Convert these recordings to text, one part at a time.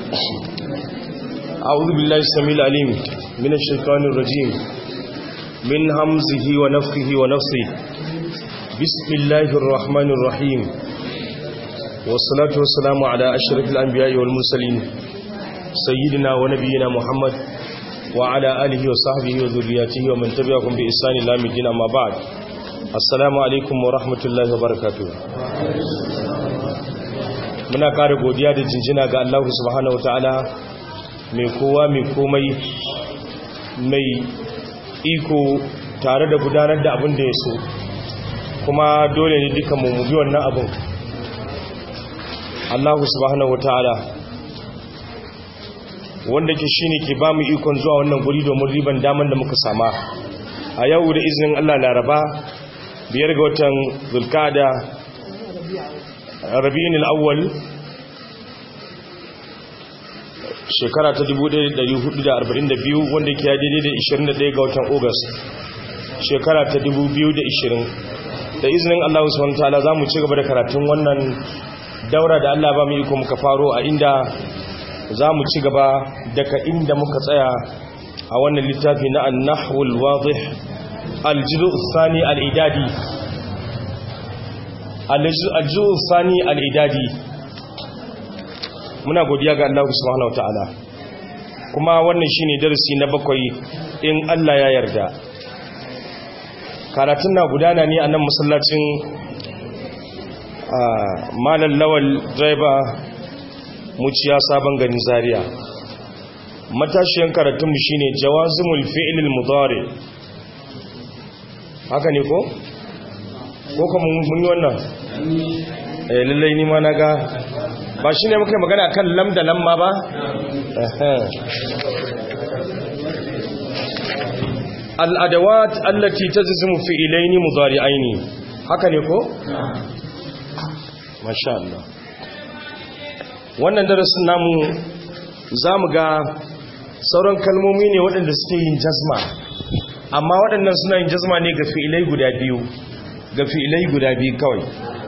أعوذ بالله السميع العليم من الشيطان الرجيم من همزه ونفخه ونفسه بسم الله الرحمن الرحيم والصلاة والسلام على أشرف الأنبياء والمرسلين سيدنا ونبينا محمد وعلى آله وصحبه وذرياته ومن تبعهم بإحسان إلى الدين أما بعد السلام عليكم ورحمة الله وبركاته muna ƙara godiya da jinjina ga Allah subhanahu wataala mai kowa mai komai mai iko tare da gudanar da abin da ya so kuma dole ne duka mu bi wannan abin Allah subhanahu wataala wanda ke shine ke ba mu ikon zuwa wannan guri domin riban daman da muka sama a yau da izinin Allah laraba biyar ga watan zulkada rabi'in al'awwal shekara ta 1442 wanda ke daidai da 21 ga watan august shekara ta 2020 da izinin Allah subhanahu ta'ala za mu ci gaba da karatun wannan daura da Allah ba mu iko muka faro a inda za mu ci gaba daga inda muka tsaya a wannan littafi na annahul wadih aljizu sani al'idadi aljizu sani al'idadi muna godiya ga Allah subhanahu wa ta'ala kuma wannan shine darasi na bakwai in Allah ya yarda karatun na gudana ne a nan masallacin malam lawal driver muciya sabon gani zaria matashiyan karatunmu shine jawazimul fi'lil mudari haka ne ko ko kuma mun yi wannan eh lallai ni ma naga ba shine muka magana kan lam da lamma ba al adawat allati tajzimu fi'laini mudari'aini haka ne ko masha Allah wannan darasin namu za mu ga sauran kalmomi ne waɗanda suke yin jazma amma waɗannan suna yin jazma ne ga fi'ilai guda biyu ga fi'ilai guda biyu kawai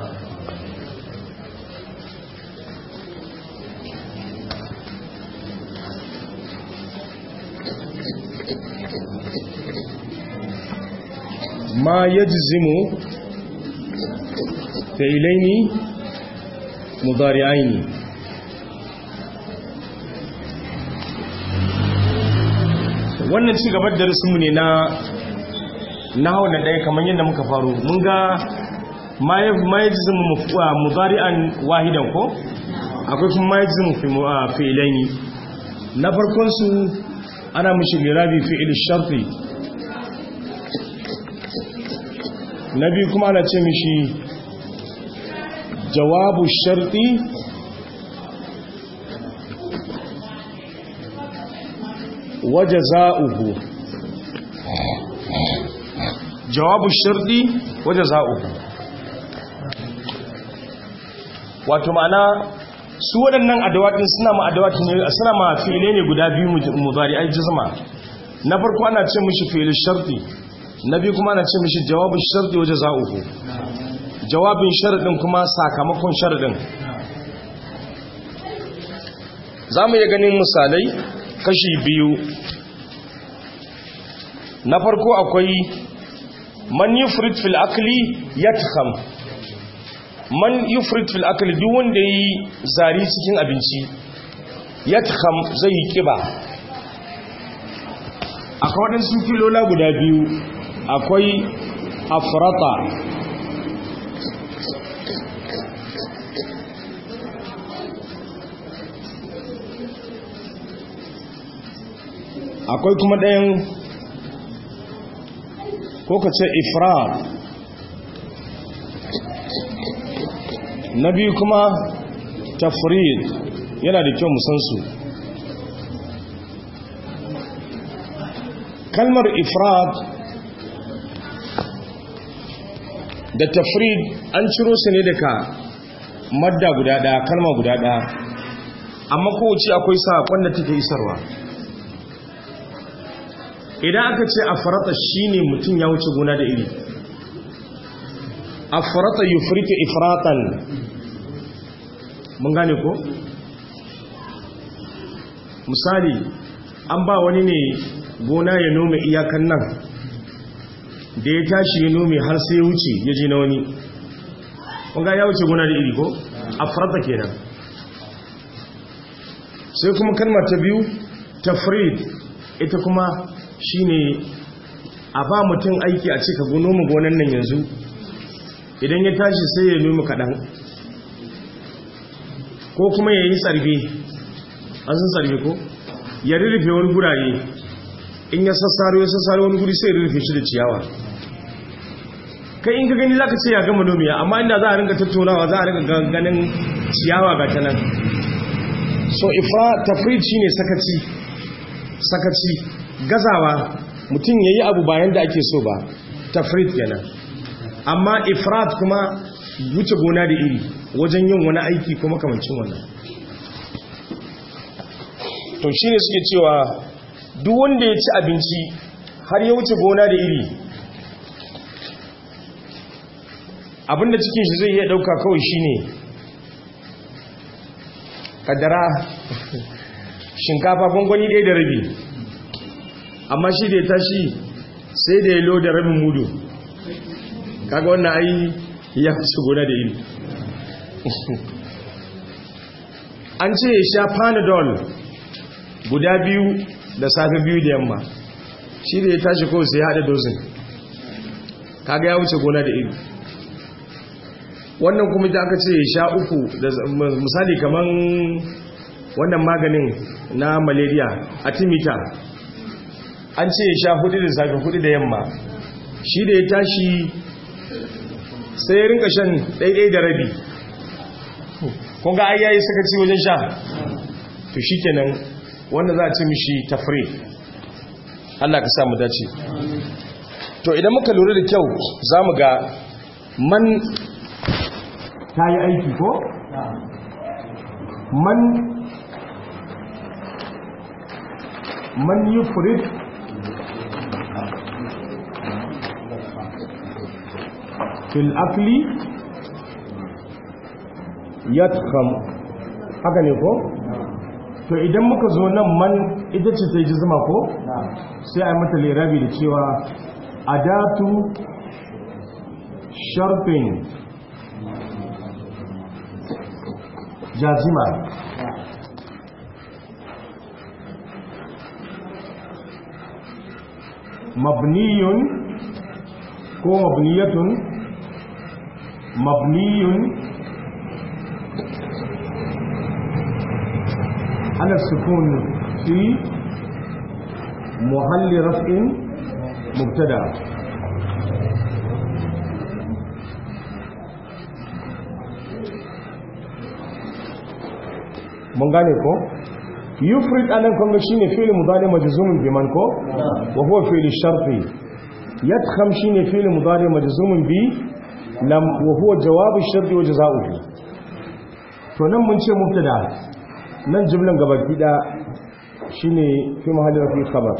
ma yajzimu fi'ilaini mudari'aini wannan ci gabar darasinmu ne na na hau na ɗaya kamar yadda muka faru mun ga mayajizimu mudari'an wahidan ko akwai kuma mayajizimu fi'ilaini na farkonsu ana mushi lirabi fi'il sharfi na biyu kuma ana ce mishi jawabu sharti waje za'uhu jawabu sharti waje za'uhu wato ma'ana su waɗannan adawatin suna ma adawatin ne suna ma fi'ile ne guda biyu mudari ai jizma na farko ana ce mishi fi'il sharti na biyu kuma ana ce mishi jawabu sharti waje za'uhu jawabin sharadin kuma sakamakon sharadin za mu iya ganin misalai kashi biyu na farko akwai man yufrit fil akli yatkham man yufrit fil akli duk wanda yi zari cikin abinci yatkham zai yi kiba akwai waɗansu filola guda biyu akwai afrata akwai kuma ɗayan ko ka ce ifrar na biyu kuma tafrid yana da kyau musansu kalmar ifrad da tafrid an ciro su ne daga madda guda ɗaya kalma guda ɗaya amma kowace akwai saƙon da take isarwa idan aka ce a farata shi ne mutum ya wuce gona da iri a farata yi furta ifratan mun gane ko misali an ba wani ne gona ya nome iyakan nan da ya tashi ya nome har sai ya wuce ya je na wani ƙunga ya wuce gona da iri ko a farta kenan sai kuma kalmar ta biyu tafrid ita kuma shine a ba mutum aiki a cika noma gonan nan yanzu idan ya tashi sai ya noma kaɗan ko kuma ya yi tsarbe an sun tsarbe ko ya rurrufe wani gurare in ya sassaro ya sassaro wani guri sai ya rurrufe shi da ciyawa kai in ka gani za ka ce ya gama nomiya amma inda za a rinka tattaunawa za a rinka ganin ciyawa ga ta nan so ifra tafrid shine sakaci sakaci gazawa mutum ya yi abu bayan da ake so ba tafrid kenan amma ifrat kuma wuce gona da iri wajen yin wani aiki kuma kamancin wannan to shi ne suke cewa duk wanda ya ci abinci har ya wuce gona da iri abinda cikin shi zai iya dauka kawai shi ne kadara shinkafa gwangwani ɗaya da rabi amma shi da ya tashi sai da ya lo da rabin mudu kaga wannan ai ya fi gona da iri an ce ya sha panadol guda biyu da safe biyu da yamma shi da ya tashi kawai sai ya haɗa dozin kaga ya wuce gona da iri wannan kuma da aka ce ya sha uku misali kaman wannan maganin na malaria atimita an ce ya sha hudu da safe hudu da yamma shi da ya tashi sai ya rinka shan ɗaiɗai da rabi kun ga ayyayi suka ci wajen sha to shi kenan wanda za a ce mishi tafri Allah ka samu dace to idan muka lura da kyau za mu ga man ta yi aiki ko? man man yi furit fil akli yatkham haka ne ko to idan muka zo nan man ita ce ta ji zuma ko sai a yi mata lirabi da cewa adatu sharfin jazima mabniyun ko mabniyatun mabniyun على السكون في محل رفع مبتدا mun gane ko yufrid anan kun shine fi'il mudari majzumun bi man ko wa huwa fi'il sharti yadkham shine fi'il mudari majzumun bi lam wa huwa jawab ash-shart wa jazaohu to nan mun ce mubtada nan jimlan gabaki da shine fi mahallin fi khabar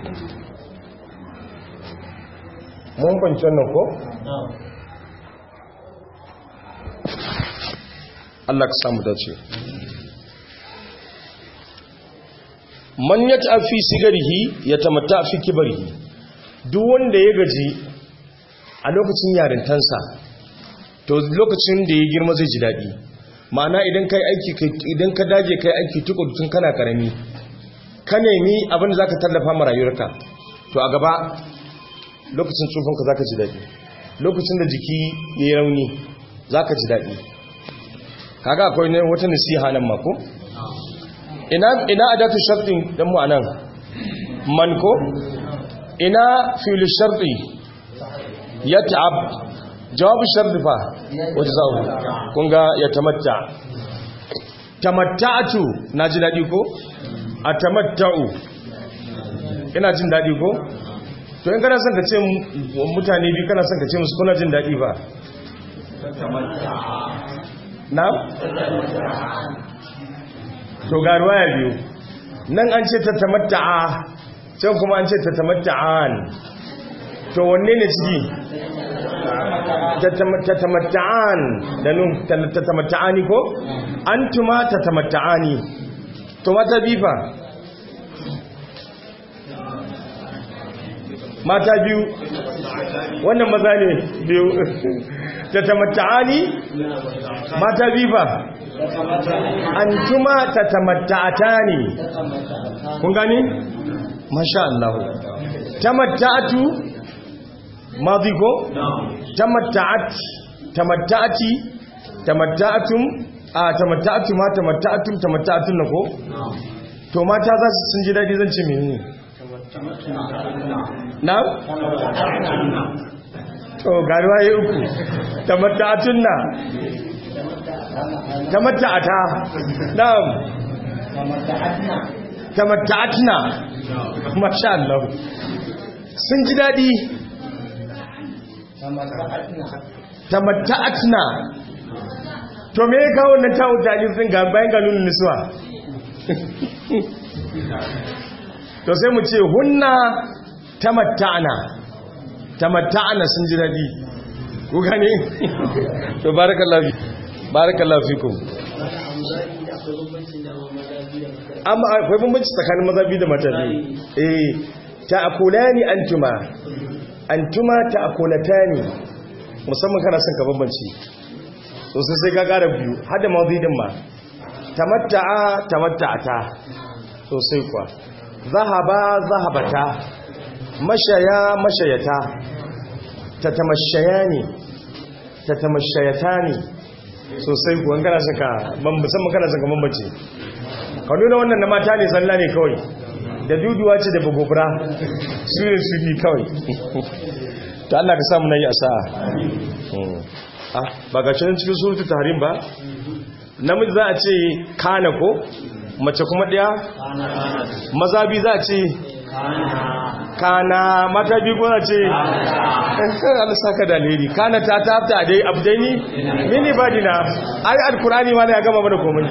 mun kwanci wannan ko Allah ka samu dace man yata fi sigarihi yatamatta fi kibarihi duk wanda ya gaji a lokacin yarintansa to lokacin da ya girma zai ji daɗi ma'ana idan kai aiki idan ka dage kai aiki tukuru tun kana karami ka nemi abin da zaka tallafa ma rayuwarka to a gaba lokacin tsufanka zaka ji daɗi lokacin da jiki ya yi rauni zaka ji daɗi kaga akwai ne wata nasiha nan mako ina ina adatu shartin dan mu anan man ko ina fi'l sharti yat'ab jawabu sharti fa wata za'u kun ga ya tamatta tamatta'atu na ji daɗi ko a tamatta'u ina jin daɗi ko to in kana son ka ce mutane biyu kana son ka ce musu kuna jin daɗi ba na? to ga ruwaya biyu nan an ce ta tamatta'a can kuma an ce ta tamatta'an to wanne ne ciki tatamatta'an da nun tatamatta'ani ko antuma tatamatta'ani to mata bifa mata biyu wannan maza ne biyu ta tamatta'ani mata biyu ba antuma ta tamatta'ata ne kun gani masha Allah tamatta'atu madi ko tamatta'at tamatta'ati tamatta'atum a tamatta'atum ma tamatta'atum tamatta'atun na ko to mata za su sun ji daɗi zan ce menene na? to garuwa ya uku tamatta'atun na tamatta'ata na'am tamatta'atna masha Allah sun ji daɗi tamatta'atna to me ya kawo wannan ta'u ta'alif din ga bayan ga nunin nisuwa to sai mu ce hunna tamatta'na tamatta'na sun ji dadi ku gane to barakallahu barakallahu fikum amma akwai bambanci tsakanin maza biyu da mata biyu eh ta'kulani antuma antuma ta'kulatani musamman kana son ka bambanci sosai sai ka kara biyu hada mazidin ma tamatta'a tamatta'ata sosai kuwa zahaba zahabata mashaya mashayata tatamashaya ne tatamashayata ne sosai kuwa kana son ka musamman kana son ka bambanci ka nuna wannan na mata ne zalla ne kawai da duduwa ce da babobura su ne su bi kawai ta Allah ka samu na yi a sa'a ba ga cikin cikin surutu taharim ba namiji za a ce kana ko mace kuma ɗaya maza bi za a ce kana mata bi ko za a ce Allah saka da alheri kana ta tafta dai abdaini mini badina ai alkurani ma da ya gama mana komai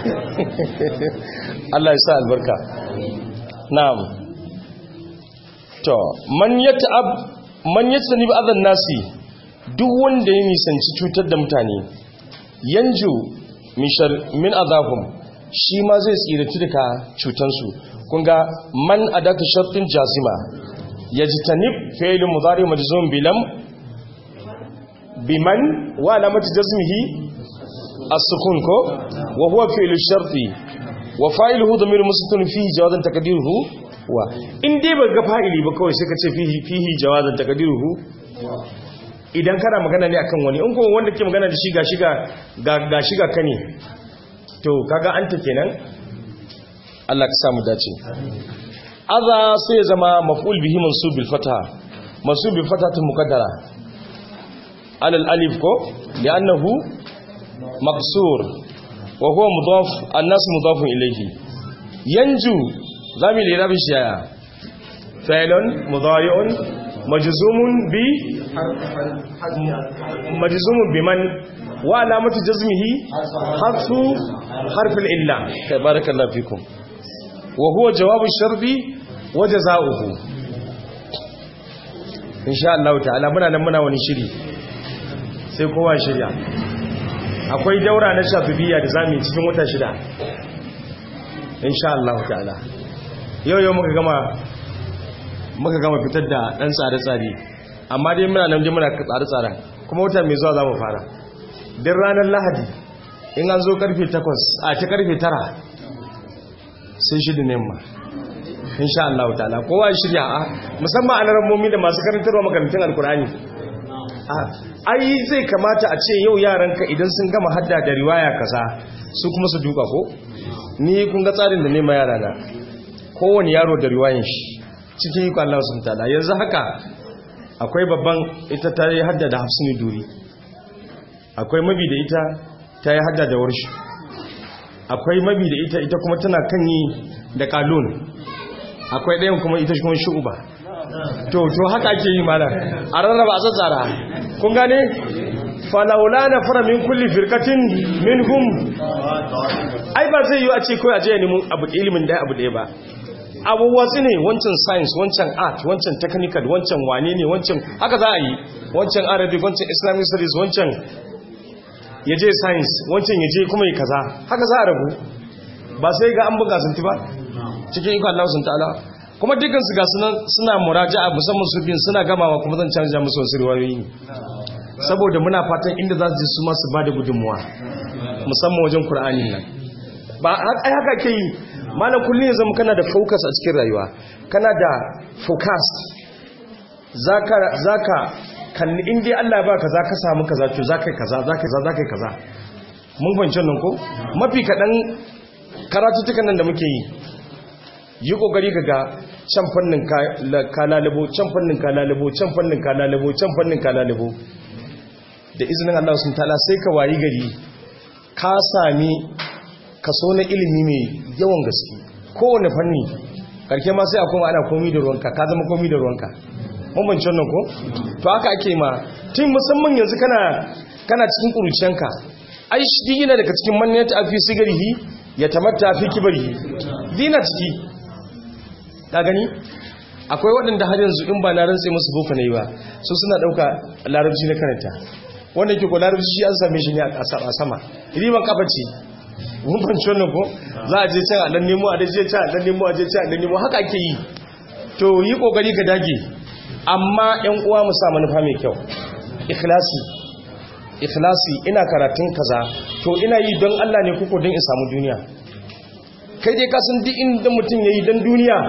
Allah ya sa albarka na'am to man yata'ab man yatsani bi adan nasi duk wanda ya nisanci cutar da mutane yanju min azahum shi ma zai tsiratu daga cutansu kun ga man adaka shartin jazima yajtanib fi'l mudari majzum bilam biman wa alamati jazmihi as-sukun ko wa huwa fi'l sharti wa fa'iluhu dhamir mustaqim fihi jawazan taqdiruhu wa in dai ba ga fa'ili ba kawai sai ka ce fihi fihi jawazan taqdiruhu idan kana magana ne akan wani in kuma wanda ke magana da shi ga shiga ga shiga ka ne to kaga anta kenan Allah ka samu dace aza sai ya zama maf'ul bihi mansub bil fatha mansub bil fathatin muqaddara alal alif ko li'annahu maqsur wa huwa mudaf an-nas mudaf ilayhi yanju zamu lirabi shi yaya fa'ilun mudari'un majzumun bi majzumun biman wa alamatu jazmihi harfu harful illa tabarakallahu fikum wa huwa jawabu sharbi wa jazaohu insha Allah ta'ala muna nan muna wani shiri sai kowa shirya akwai daura na shafibiyya da zamu yi cikin wata shida insha Allah ta'ala yau yau muka gama muka gama fitar da ɗan tsare-tsare amma dai muna nan muna tsare-tsaren kuma wata mai zuwa za mu fara din ranar lahadi in an zo karfe 8 a ta karfe 9 sai shida ne ma insha Allah ta'ala kowa shirya a musamman a rammomi da masu karantarwa makarantun alkurani ai zai kamata a ce yau yaranka idan sun gama hadda da riwaya kaza su kuma su duka ko ni kun ga tsarin da nema yara na kowane yaro da riwayan shi cikin yi Allah sun tada yanzu haka akwai babban ita ta yi hadda da hafsini duri akwai mabi da ita ta yi hadda da warshi akwai mabi da ita ita kuma tana kan yi da kalon akwai ɗayan kuma ita kuma shu'uba to to haka ake yi mana a rarraba a tsatsara kun gane falaula na fara min kulli firkatin min hum ai ba zai yi a ce kawai a je neman abu ilimin ɗaya abu ɗaya ba abubuwa su ne wancan science wancan art wancan technical wancan wane ne wancan haka za a yi wancan arabic wancan islamic studies wancan ya je science wancan ya je kuma yi kaza haka za a rabu ba sai ga an buga sun ba cikin ikon Allah sun ta'ala kuma dukansu ga suna muraja'a musamman su bin suna gamawa kuma zan canja musu wasu riwayoyi saboda muna fatan inda za su ji su masu ba da gudunmuwa musamman wajen Kur'ani nan ba ai haka ke yi malam kullum ya zama kana da focus a cikin rayuwa kana da focus zaka zaka kan in dai Allah ba ka zaka samu kaza to zaka kaza zaka kaza zaka kaza mun fahimci nan ko mafi kadan karatutukan nan da muke yi yi kokari ga can fannin ka lalabo can fannin ka lalabo can fannin ka lalabo can fannin ka lalabo da izinin Allah sun tala sai ka wayi gari ka sami kaso na ilimi mai yawan gaske kowane fanni karke ma sai akwai ana komi da ruwanka ka zama komi da ruwanka mamancin nan ko to haka ake ma tun musamman yanzu kana kana cikin kuruciyanka ai shi yana daga cikin manniyat afi sigarihi ya tamatta fi kibarihi dina ciki ka gani akwai waɗanda har yanzu in ba na rantse musu boko ne ba su suna ɗauka larabci na karanta wanda ke ko larabci shi an same shi ne a sama riban kafa ce mun fanci wannan ko za a je can a dan nemo a je can a dan nemo a je can a dan nemo haka ake yi to yi kokari ka dage amma ƴan uwa mu sa manufa mai kyau ikhlasi ikhlasi ina karatun kaza to ina yi don Allah ne kuko don in samu duniya kai dai ka san duk inda mutum yayi don duniya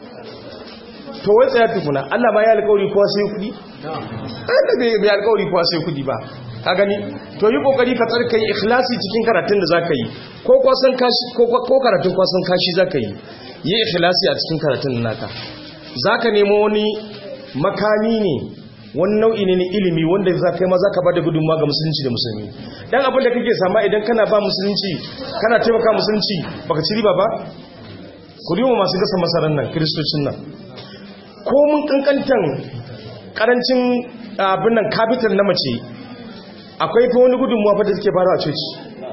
to wai tsaya tukuna Allah ba ya alƙawari kowa sai kudi kada bai bai alƙawari kowa sai kudi ba ka gani to yi kokari ka tsarka yi ikhlasi cikin karatun da zaka yi ko kwasan kashi ko ko karatun kwasan kashi zaka yi yi ikhlasi a cikin karatun naka zaka nemo wani makami ne wani nau'i ne na ilimi wanda za kai ma za ka ba da gudunma ga musulunci da musulmi dan abin da kake sama idan kana ba musulunci kana taimaka musulunci baka ci riba ba ku riwa masu gasa masarar nan kiristocin nan ko mun kankantan karancin abin nan capital na mace akwai fa wani gudunmuwa fa da take bara a coci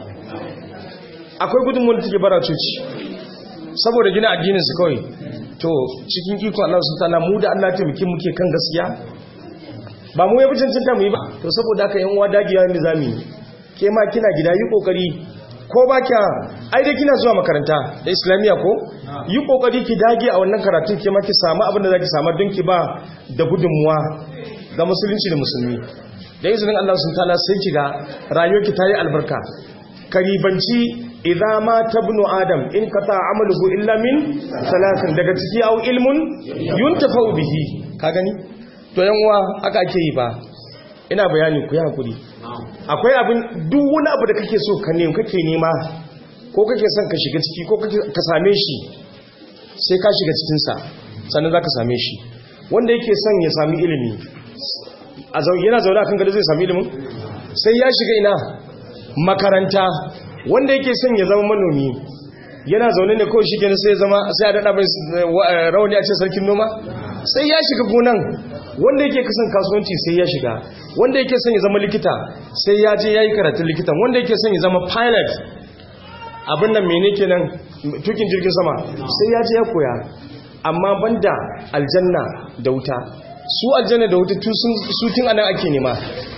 akwai gudunmuwa da take bara a coci saboda gina addinin su kawai to cikin iko Allah subhanahu wa ta'ala mu da Allah taimake muke kan gaskiya ba mu yafi cancanta mu yi ba to saboda haka yan uwa dagiya ne zamu yi ke ma kina gida yi kokari ko ba kya ai dai kina zuwa makaranta da islamiya ko yi kokari ki dage a wannan karatun ke ma ki samu abin da zaki samu don ki ba da gudunmuwa ga musulunci da musulmi da izinin Allah sun ta'ala sai ki ga rayuwarki ta yi albarka karibanci idza ma tabnu adam in qata amaluhu illa min salatin daga ciki au ilmun yuntafau bihi ka gani to yanwa aka ake yi ba ina bayani ku yi hakuri akwai abin duk wani abu da kake so ka nemi kake nema ko kake son ka shiga ciki ko ka same shi sai ka shiga cikinsa sannan za ka same shi wanda yake son ya sami ilimi a yana zaune a kan gado zai sami ilimin sai ya shiga ina makaranta wanda yake son ya zama manomi yana zaune ne ko shi gani sai zama sai a daɗa mai rauni a ce sarkin noma sai ya shiga gonan wanda yake kasan kasuwanci sai ya shiga wanda yake son ya zama likita sai ya je ya yi karatun likitan wanda yake son ya zama pilot abin nan mene kenan tukin jirgin sama sai ya je ya koya amma banda aljanna da wuta su aljanna da wuta su tun anan ake nema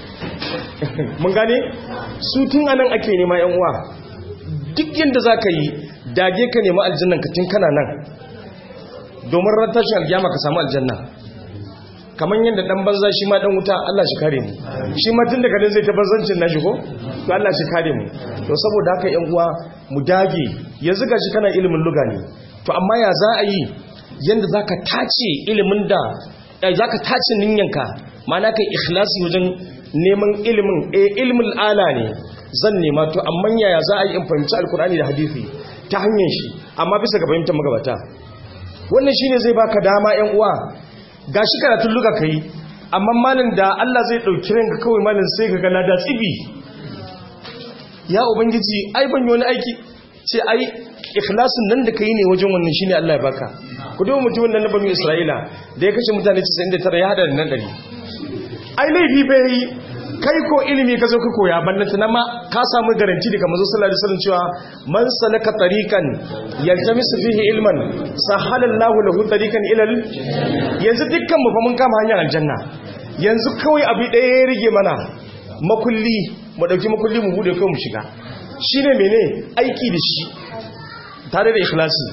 mun gane su tun anan ake nema yan uwa duk yadda za ka yi dage ka nema aljannan ka tun kana nan domin ran tashin aljama ka samu aljanna kamar yadda dan banza shi ma dan wuta Allah shi kare mu shi ma tun daga nan zai ta banzancin na shigo to Allah shi kare mu to saboda haka yan uwa mu dage yanzu gashi kana ilimin luga ne to amma ya za a yi yanda zaka tace ilimin da zaka tace ninyanka ma'ana kai ikhlasi wajen neman ilimin eh ilmul ala ne zan nema to amma yaya za a yi in fahimci alkur'ani da hadisi ta hanyar shi amma bisa ga fahimtar magabata wannan shine zai baka dama yan uwa gashi karatun luga kai amma malin da Allah zai dauki ranka kawai malin sai ka ga lada tsibi ya ubangiji ai ban yi wani aiki ce ai ikhlasin nan da kai ne wajen wannan shine Allah ya baka ku duba mutumin nan na banu Isra'ila da ya kashe mutane 99 ya hada da nan 100 ai laifi bai kai ko ilimi ka zo ka koya ballanta na ma ka samu garanti daga manzo sallallahu alaihi wasallam cewa man salaka tariqan yaltamisu fihi ilman sahala Allahu lahu tariqan ila yanzu dukkan mu fa mun kama hanyar aljanna yanzu kawai abi daya ya rige mana makulli mu dauki makulli mu bude kai mu shiga shine mene aiki da shi tare da ikhlasi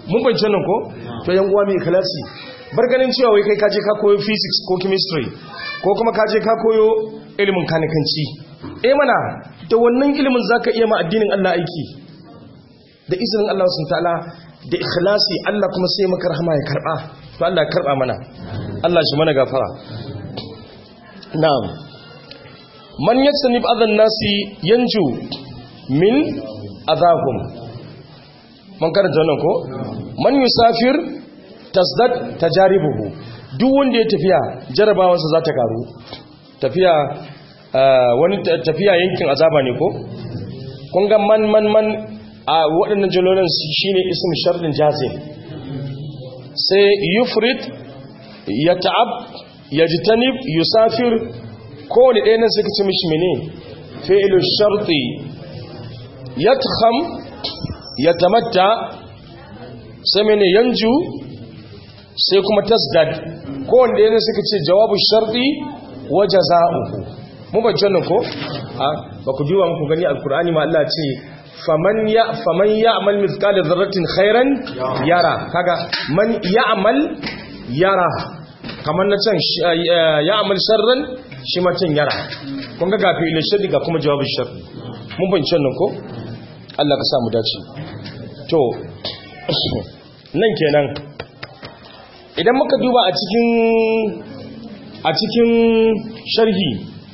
mun bance nan ko to yan uwa mai ikhlasi bar ganin cewa wai kai kaje ka koyo physics ko chemistry ko kuma kaje ka koyo ilimin kanikanci eh mana da wannan ilimin zaka iya ma addinin Allah aiki da izinin Allah subhanahu ta'ala da ikhlasi Allah kuma sai maka rahama ya karba to Allah ya karba mana Allah shi mana gafara na'am man yatsanib adhan nasi yanju min adahum man karanta wannan ko man yusafir tasdad tajaribuhu duk wanda ya tafiya jarabawansa za ta karu tafiya wani tafiya yankin azaba ne ko kun ga man man man a waɗannan jalolin shine ism sharrin jazim sai yufrid yata'ab yajtanib yusafir kowane ɗaya nan suka ci mishi mene fi'lu sharti yatkham yatamatta sai mene yanju sai kuma tasdad kowane ɗaya nan suka ce jawabu sharti wa jaza'uhu mu ban janna ko a ba ku duba muku gani alkur'ani ma Allah ce faman ya faman ya'mal mithqala dharratin khairan yara kaga man ya'mal yara kamar na can ya'mal sharran shi ma can yara kun ga gafi ila sharri ga kuma jawabin sharri mun ban janna ko Allah ka sa mu dace to nan kenan idan muka duba a cikin a cikin sharhi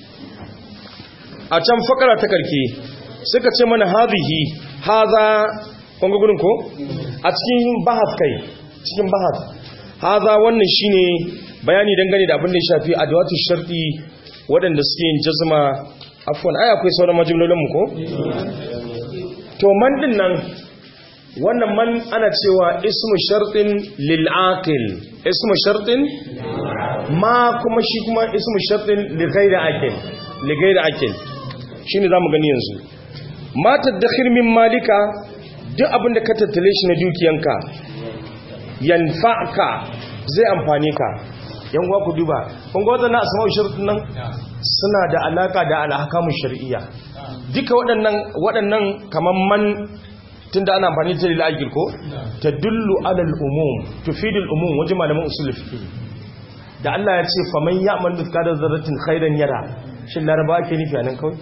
a can fakara ta karke suka ce mana hadhihi haza kun ga gurin ko a cikin bahas kai cikin bahas haza wannan shine bayani dangane da abin da ya shafi adawatu sharti waɗanda suke yin jazma afwan ai akwai sauran majumlolin mu ko to man din nan wannan man ana cewa ismu shartin lil aqil ismu shartin ma kuma shi kuma ismu shartin li ghairi aqil li ghairi aqil shine zamu gani yanzu ma tadakhir min malika duk abinda ka tattale shi na dukiyanka yanfa'ka zai amfane ka yan uwa ku duba kun ga wadannan asma'u shartun nan suna da alaka da alhakamu shar'iyya duka waɗannan waɗannan kaman man tunda ana amfani da lil ajil ko tadullu ala al umum tufidu al umum wajen malaman usul fiqh da Allah ya ce faman ya'mal mithqala dharratin khairan yara shin laraba ake nufi anan kawai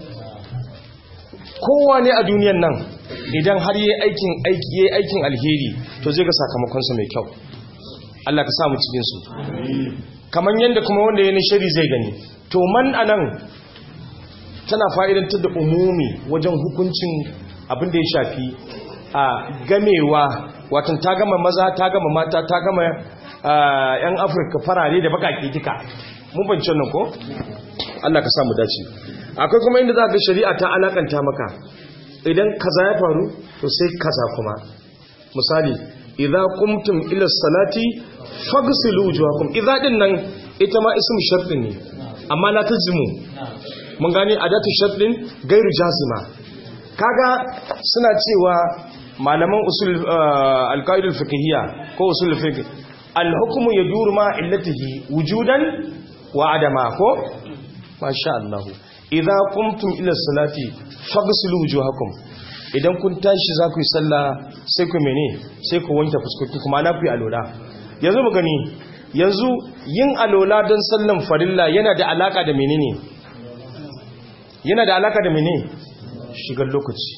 kowa ne a duniyan nan idan har yi aikin aiki yayi aikin alheri to zai ga sakamakonsa mai kyau Allah ka samu cikin su kaman yanda kuma wanda yayin shari zai gani to man anan tana fa'idantar da umumi wajen hukuncin abin da ya shafi a gamewa watan ta gama maza ta gama mata ta gama yan afirka farare da bakaki duka mun bance nan ko Allah ka samu dace akwai kuma inda za ga shari'a ta alakanta maka idan kaza ya faru to sai kaza kuma misali idza qumtum ila salati faghsilu wujuhakum idza din nan ita ma ismu shartin ne amma la tajzimu mun gane adatu shartin gairu jazima kaga suna cewa malaman usul alqaidul fiqhiyya ko usul fiqh al-hukmu yaduru ma illatihi wujudan wa adama ko masha Allah idza qumtum ila salati faghsilu wujuhakum idan kun tashi za ku yi sallah sai ku mene sai ku wanke fuskoki kuma na ku yi alola yanzu mu gani yanzu yin alola don sallan farilla yana da alaka da menene yana da alaka da menene shigar lokaci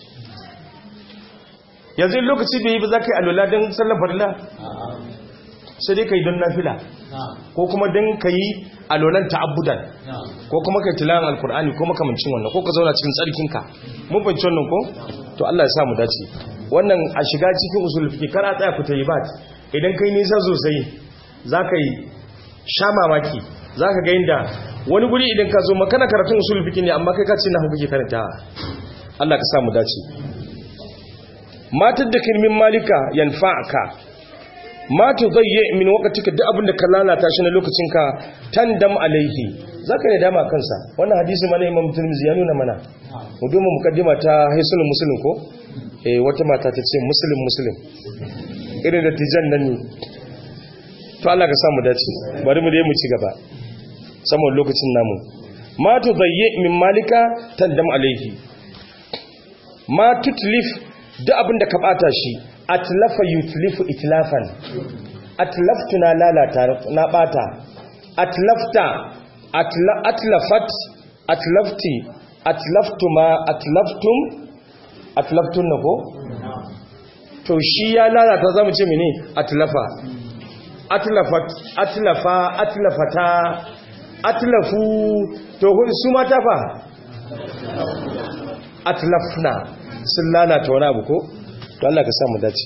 yanzu in lokaci bai yi ba za ka yi alola don sallan farilla sai dai ka yi don nafila ko kuma don ka yi alolan ta'abbudan ko kuma ka yi tilawan alkur'ani ko makamancin wannan ko ka zauna cikin tsarkinka mun fahimci wannan ko to Allah ya sa mu dace wannan a shiga cikin usul fiqh kar a tsaya ku tayi bat idan kai nisa sosai zaka yi sha mamaki zaka ga inda wani guri idan ka zo makana karatun usul fiqh ne amma kai ka ce na hukuki karanta Allah ka sa mu dace matar da kirmin malika yanfa'aka ma tudayyi min waqtika duk abinda ka lalata shi na lokacinka tandam alaihi zaka ne dama kansa wannan hadisi mana Imam Tirmidhi ya nuna mana mu duba mukaddima ta haisul muslim ko eh wata mata ta ce muslim muslim irin da tijan nan ne to Allah ka samu dace bari mu dai mu ci gaba saboda lokacin namu ma tudayyi min malika tandam alaihi ma tutlif duk abin da ka bata shi atlafa yutlifu itlafan atlaftu na lalata na bata atlafta atla, atlafat atlafti atlaftuma atlaftum atlaftun na ko to shi ya lalata zamu ce mene atlafa atlafat atlafa atlafata atlafu to su mata fa atlafna sun lalata wani abu ko to Allah ka samu dace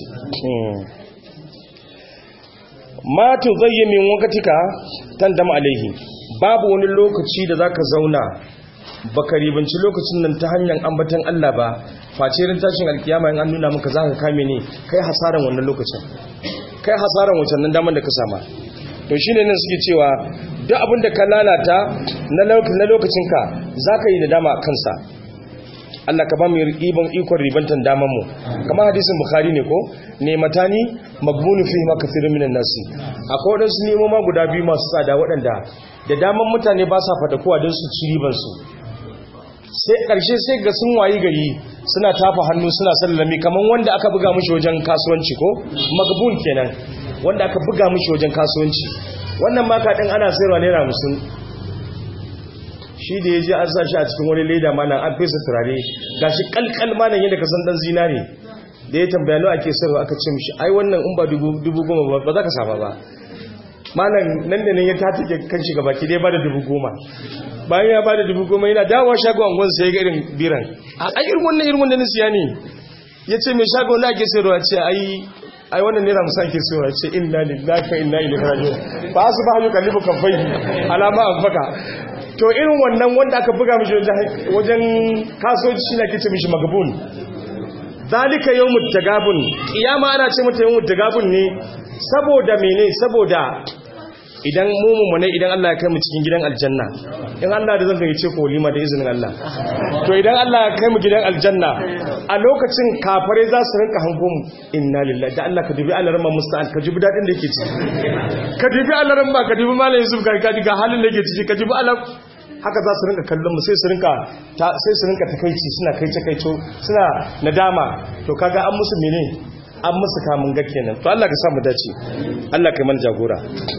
ma tu zayyi min wakatika tandam alaihi babu wani lokaci da zaka zauna baka ribanci lokacin nan ta hanyar ambatan Allah ba face rin tashin alkiyama in an nuna maka zaka kame ne kai hasaran wannan lokacin kai hasaran wancan nan daman da ka sama to shine nan suke cewa duk abin da ka lalata na lokacinka zaka yi nadama kansa Allah ka ba mu ibon ikon ribantan daman mu kamar hadisin bukhari ne ko nematani magbunu fi ma kathirun minan nasi akwai wadansu nemo ma guda biyu masu tsada waɗanda da daman mutane ba sa fata kowa don su ci riban su sai ƙarshe sai ga sun wayi gari suna tafa hannu suna sallami kamar wanda aka buga mishi wajen kasuwanci ko magbun kenan wanda aka buga mishi wajen kasuwanci wannan maka din ana sayarwa naira musun shi da ya je an sa shi a cikin wani leda malam an fesa turare ga shi kalkal malam yadda ka san dan zinare da ya tambaya nawa ake sarwa aka ce mishi ai wannan in ba dubu goma ba za ka sama ba malam nan da nan ya tatake kan shi gaba ki dai ba da dubu goma bayan ya ba da dubu goma yana dawowa shago angon sai ga irin biran a irin wannan irin wannan siya ne ya ce mai shago na ake sayarwa ce ai ai wannan naira musan ke sayarwa ce inna lillahi wa inna ilaihi raji'un ba su ba hanyar kallibu kafai alama afaka to irin wannan wanda aka buga mishi wajen kasuwanci shi na kice mishi magabun zalika yawmut tagabun kiyama ana ce mata yawmut tagabun ne saboda mene saboda idan mu ne idan Allah ya kai mu cikin gidan aljanna in Allah da zan ga yace ko lima da izinin Allah to idan Allah ya kai mu gidan aljanna a lokacin kafare za su rinka hango mu inna lillahi da Allah ka dubi alarma musta'an ka dubi dadin da yake ciki ka dubi alarma ka dubi malam Yusuf ka ga halin da yake ciki ka dubi alar haka za su rinka kallon mu sai su rinka sai su rinka takeici suna kaice kaico suna nadama to kaga an musu mene an musu kamun ga kenan to Allah ka sa mu dace Allah kai mana jagora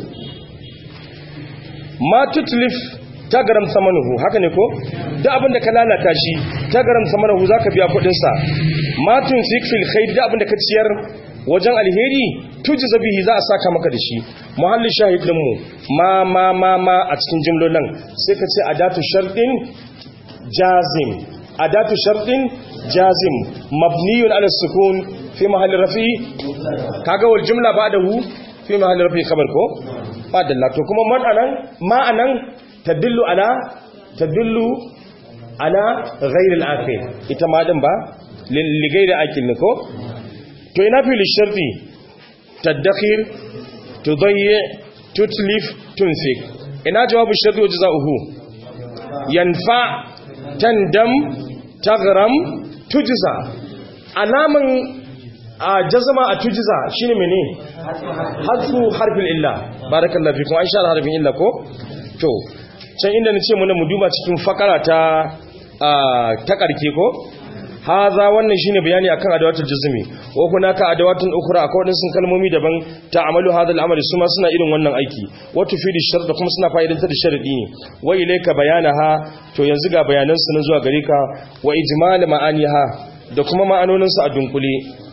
ma tutlif tagaram samanuhu haka ne ko da abin da ka lalata shi tagaram samanuhu zaka biya kudin sa ma tunfik fil khair da abin da ka ciyar wajen alheri tuji zabihi za a saka maka da shi muhalli shahid din mu ma ma ma ma a cikin jimlolin sai ka ce adatu shartin jazim adatu shartin jazim mabniyun ala sukun fi mahalli rafi kaga wal jumla ba'dahu fi mahalli rafi khabar ko fadalla to kuma man anan ma anan tadullu ala tadullu ala ghairil akhir ita ma din ba li ghairi akil ko to ina fi lisharti tadakhir tudayyi tutlif tunfik ina jawabu sharti wa jazaohu yanfa tandam taghram tujza alaman a jazama a tujiza shine mene hadfu harfin illa barakallahu fikum an shara harfin illa ko to can inda nace mu mu duba cikin fakara ta ta karke ko haza wannan shine bayani akan adawatul jazmi wa hunaka adawatun ukhra akwai wadansu kalmomi daban ta'amalu hadha al-amali suma suna irin wannan aiki wa tufidu shart kuma suna fa'idantar da sharadi ne wa ilayka bayanaha to yanzu ga bayanan su na zuwa gare ka wa ijmal ma'aniha da kuma ma'anonin su a dunkule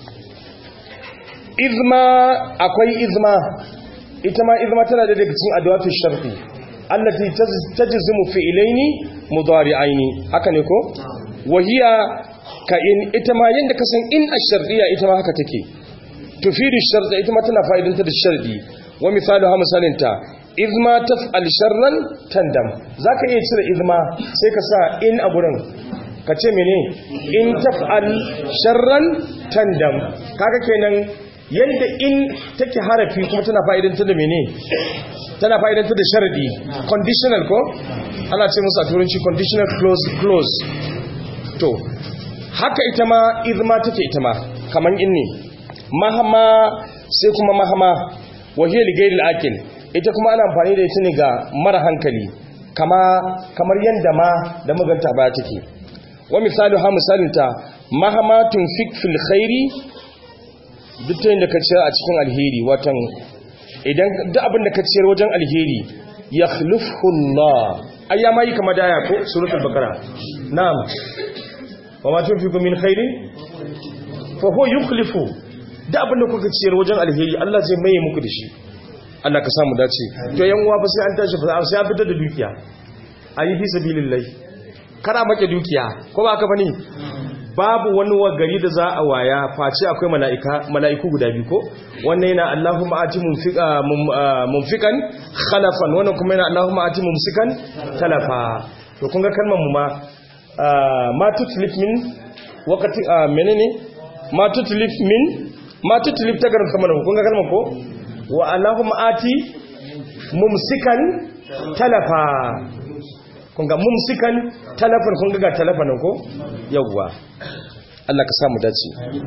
izma akwai izma ita ma izma tana da daga cikin adawatu sharti allati tajzimu fi'laini mudari'aini haka ne ko wahiya ka in ita ma yanda ka san in ash-shartiyya ita ma haka take tufidu sharta ita ma tana fa'idanta da shardi wa misalu ha misalinta izma taf'al sharran tandam zaka iya cire izma sai ka sa in a gurin ka ce mene in taf'al sharran tandam kaga kenan yadda in take harafi kuma tana fa'idantar da mene tana fa'idantar da sharadi conditional ko ana ce musu a turanci conditional close close to haka ita ma izma take ita ma kaman in ne mahama sai kuma mahama wahiyar gairil akil ita kuma ana amfani da ita ne ga mara hankali kama kamar yadda ma da maganta ba take wa misali ha misalinta mahamatun fik fil khairi duk ta da ka ciyar a cikin alheri watan idan duk abin da ka ciyar wajen alheri ya khulufullah ayya ma yi kama daya ko suratul bakara na'am wa ma tunfiqu min khairin fa huwa yukhlifu duk abin da kuka ciyar wajen alheri Allah zai maye muku da shi Allah ka samu dace to yan uwa fa sai an tashi fa sai an fitar da dukiya ayi fi sabilillah kana make dukiya ko ba ka bane babu wani gari da za a waya face akwai mala'ika mala'iku guda biyu ko wannan yana Allahumma ati mumfikan khalafan wannan kuma yana Allahumma ati mumsikan talafa to kun ga kalmar mu ma ma tutlif min waqti menene ma tutlif min ma tutlif ta garin kamar kun ga kalmar ko wa Allahumma ati mumsikan talafa kun ga mumsikan talafin kun ga talafanin ko yawwa Allah ka samu dace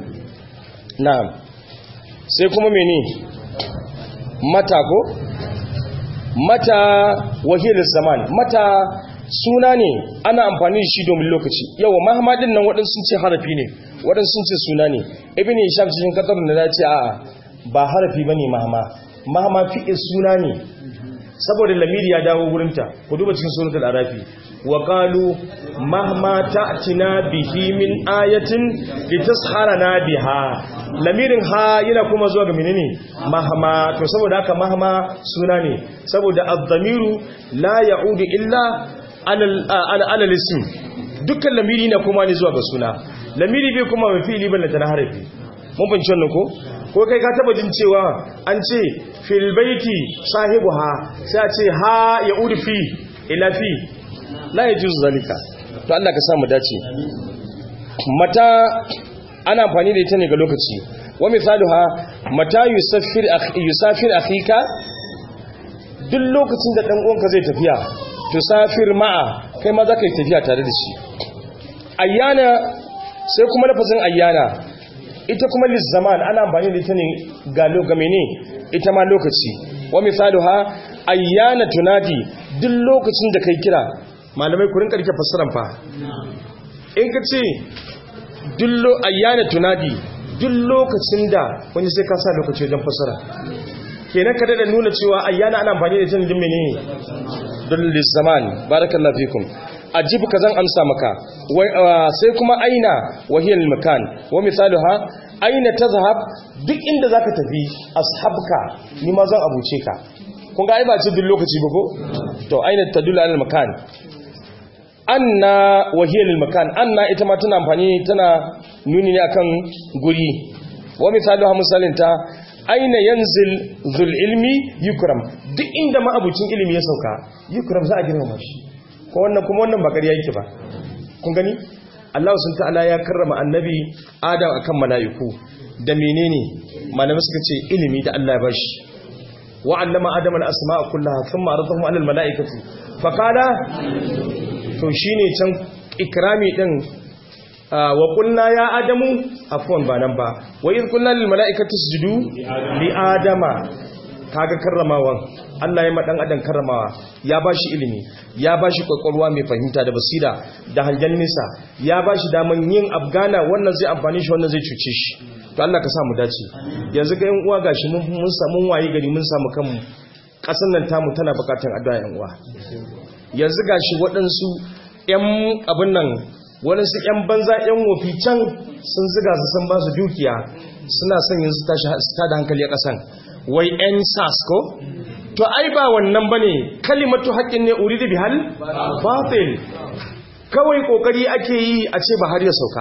na'am sai kuma mene mata ko mata wahil zaman mata suna ne ana amfani da shi domin lokaci yawa mahamadin nan waɗansu sun ce harafi ne waɗansu sun ce suna ne ibn hisham cikin katar da ya ce a'a ba harafi bane mahama mahama fi'il suna ne saboda lamiri ya dawo wurinta ku duba cikin suratul arafi wa qalu mahma ta'tina bihi min ayatin litasharana biha lamirin ha yana kuma zuwa ga menene mahma to saboda haka mahma suna ne saboda ad-damiru la ya'udu illa ala ala ism dukkan lamiri na kuma ne zuwa ga suna lamiri bai kuma mafi fi'ili ballanta na harafi mun fahimci wannan ko ko kai ka taba jin cewa an ce fil baiti sahibu ha sai a ce ha ya uri fi ila fi la yajuzu zalika to Allah ka samu dace mata ana amfani da ita ne ga lokaci wa misaluha mata yusaffir yusafir akhika duk lokacin da dan uwanka zai tafiya to safir ma'a kai ma zaka yi tafiya tare da shi ayyana sai kuma lafazin ayyana ita kuma lizzaman ana amfani da ita ne ga lokame ne ita ma lokaci wa misaluha ayyana tunadi duk lokacin da kai kira malamai ku rinka rike fassaran fa in ka ce dullo ayyana tunadi duk lokacin da wani sai ka sa lokaci wajen fassara kenan ka da nuna cewa ayyana ana amfani da ita ne menene dul lizzaman barakallahu fikum ajibu kazan amsa maka sai kuma aina wahiyar makan wa misaluha aina tazhab duk inda zaka tafi ashabka ni ma zan abuce ka kun ga ai ba ce duk lokaci ba ko to aina tadullu alal makan anna wahiyar makan anna ita ma tana amfani tana nuni ne akan guri wa misaluha misalinta aina yanzil zul ilmi yukram duk inda ma abucin ilimi ya sauka yukram za a girmama shi ko wannan kuma wannan ba ƙarya yake ba kun gani Allah sun ta'ala ya karrama annabi Adam akan mala'iku da menene malamai suka ce ilimi da Allah ya bashi wa allama Adam al-asma'a kullaha thumma aradahum 'ala al-mala'ikati fa qala to shine can ikrami din wa qulna ya adamu afwan ba nan ba wa in qulna lil mala'ikati isjudu li adama kaga karramawan Allah ya madan adam karramawa ya bashi ilimi ya bashi kwakwalwa mai fahimta da basira da hangen nisa ya bashi daman yin afgana wannan zai amfani shi wannan zai cuce shi to Allah ka samu dace yanzu ga yan uwa gashi mun mun samu waye gari mun samu kanmu kasan nan tamu tana bukatun addu'a yan uwa yanzu gashi waɗansu yan abin nan waɗansu yan banza yan wofi can sun ziga su san ba su dukiya suna son yanzu tashi da hankali a kasan wai yan sas ko to ai ba wannan bane kalimatu haqqin ne uridu bihal batil kawai kokari ake yi a ce ba har ya sauka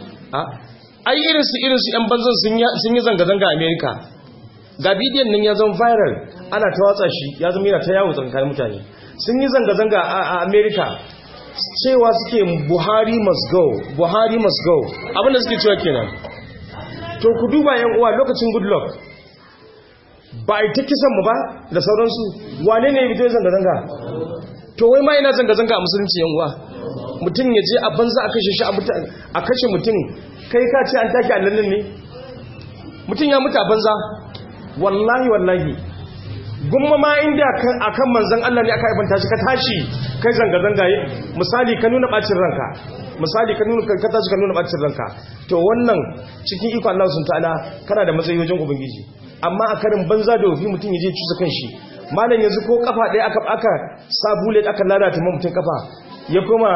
ai irin su irin su yan banzan sun yi zanga zanga a America ga bidiyon nan ya zama viral ana ta watsa shi ya zama yana ta yawo tsakanin mutane sun yi zanga zanga a America cewa suke Buhari must go Buhari must go abinda suke cewa kenan to ku duba yan uwa lokacin good luck ba a yi ta kisan mu ba da sauransu wane ne ya zanga-zanga to wai ma yana zanga-zanga a musulunci yan uwa mutum ya je a banza a kashe shi a kashe mutum kai ka ce an take allallin ne mutum ya mutu a banza wallahi wallahi gumma ma inda a kan manzan Allah ne aka ibanta shi ka tashi kai zanga-zanga misali ka nuna bacin ranka misali ka nuna ka tashi ka nuna bacin ranka to wannan cikin iko Allah sun ta'ala kana da matsayi wajen ubangiji amma a karin banza da wofi mutum ya je cusa kanshi malam yanzu ko kafa ɗaya aka aka sa bullet aka lalata ma mutum kafa ya koma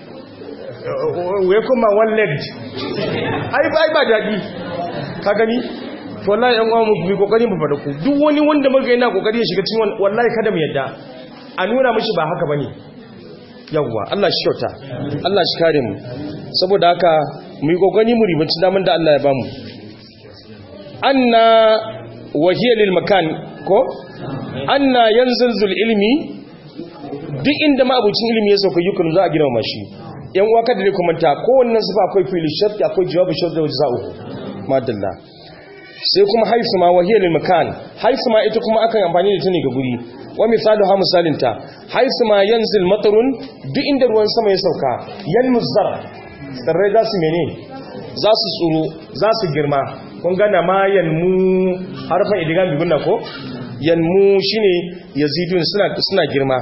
ya koma one legged ai ba ba daɗi ka gani to wallahi yan uwa mu kokari mu fada ku duk wani wanda muka yana kokari ya shiga cikin wallahi kada mu yadda a nuna mishi ba haka bane yawwa Allah shi kyauta Allah shi kare mu saboda haka mu yi kokari mu ribanci daman da Allah ya bamu anna wahiya lil makan ko anna yanzilzul ilmi duk inda ma'abucin ilimi ya sauka yukun za a gina mashi yan uwa kada ne kuma ta kowannen su ba akwai fili sharti akwai jawabu sharti da jaza'u madalla sai kuma haifu ma wahiyar makan haifu ma ita kuma akan amfani da ta ne ga guri wa misalu ha misalinta haifu ma yanzil matarun duk inda ruwan sama ya sauka yan muzzar tsirrai za su mene za su tsoro za su girma kun gana ma yanmu harfan idigan bibin na ko yanmu shine yazidun suna girma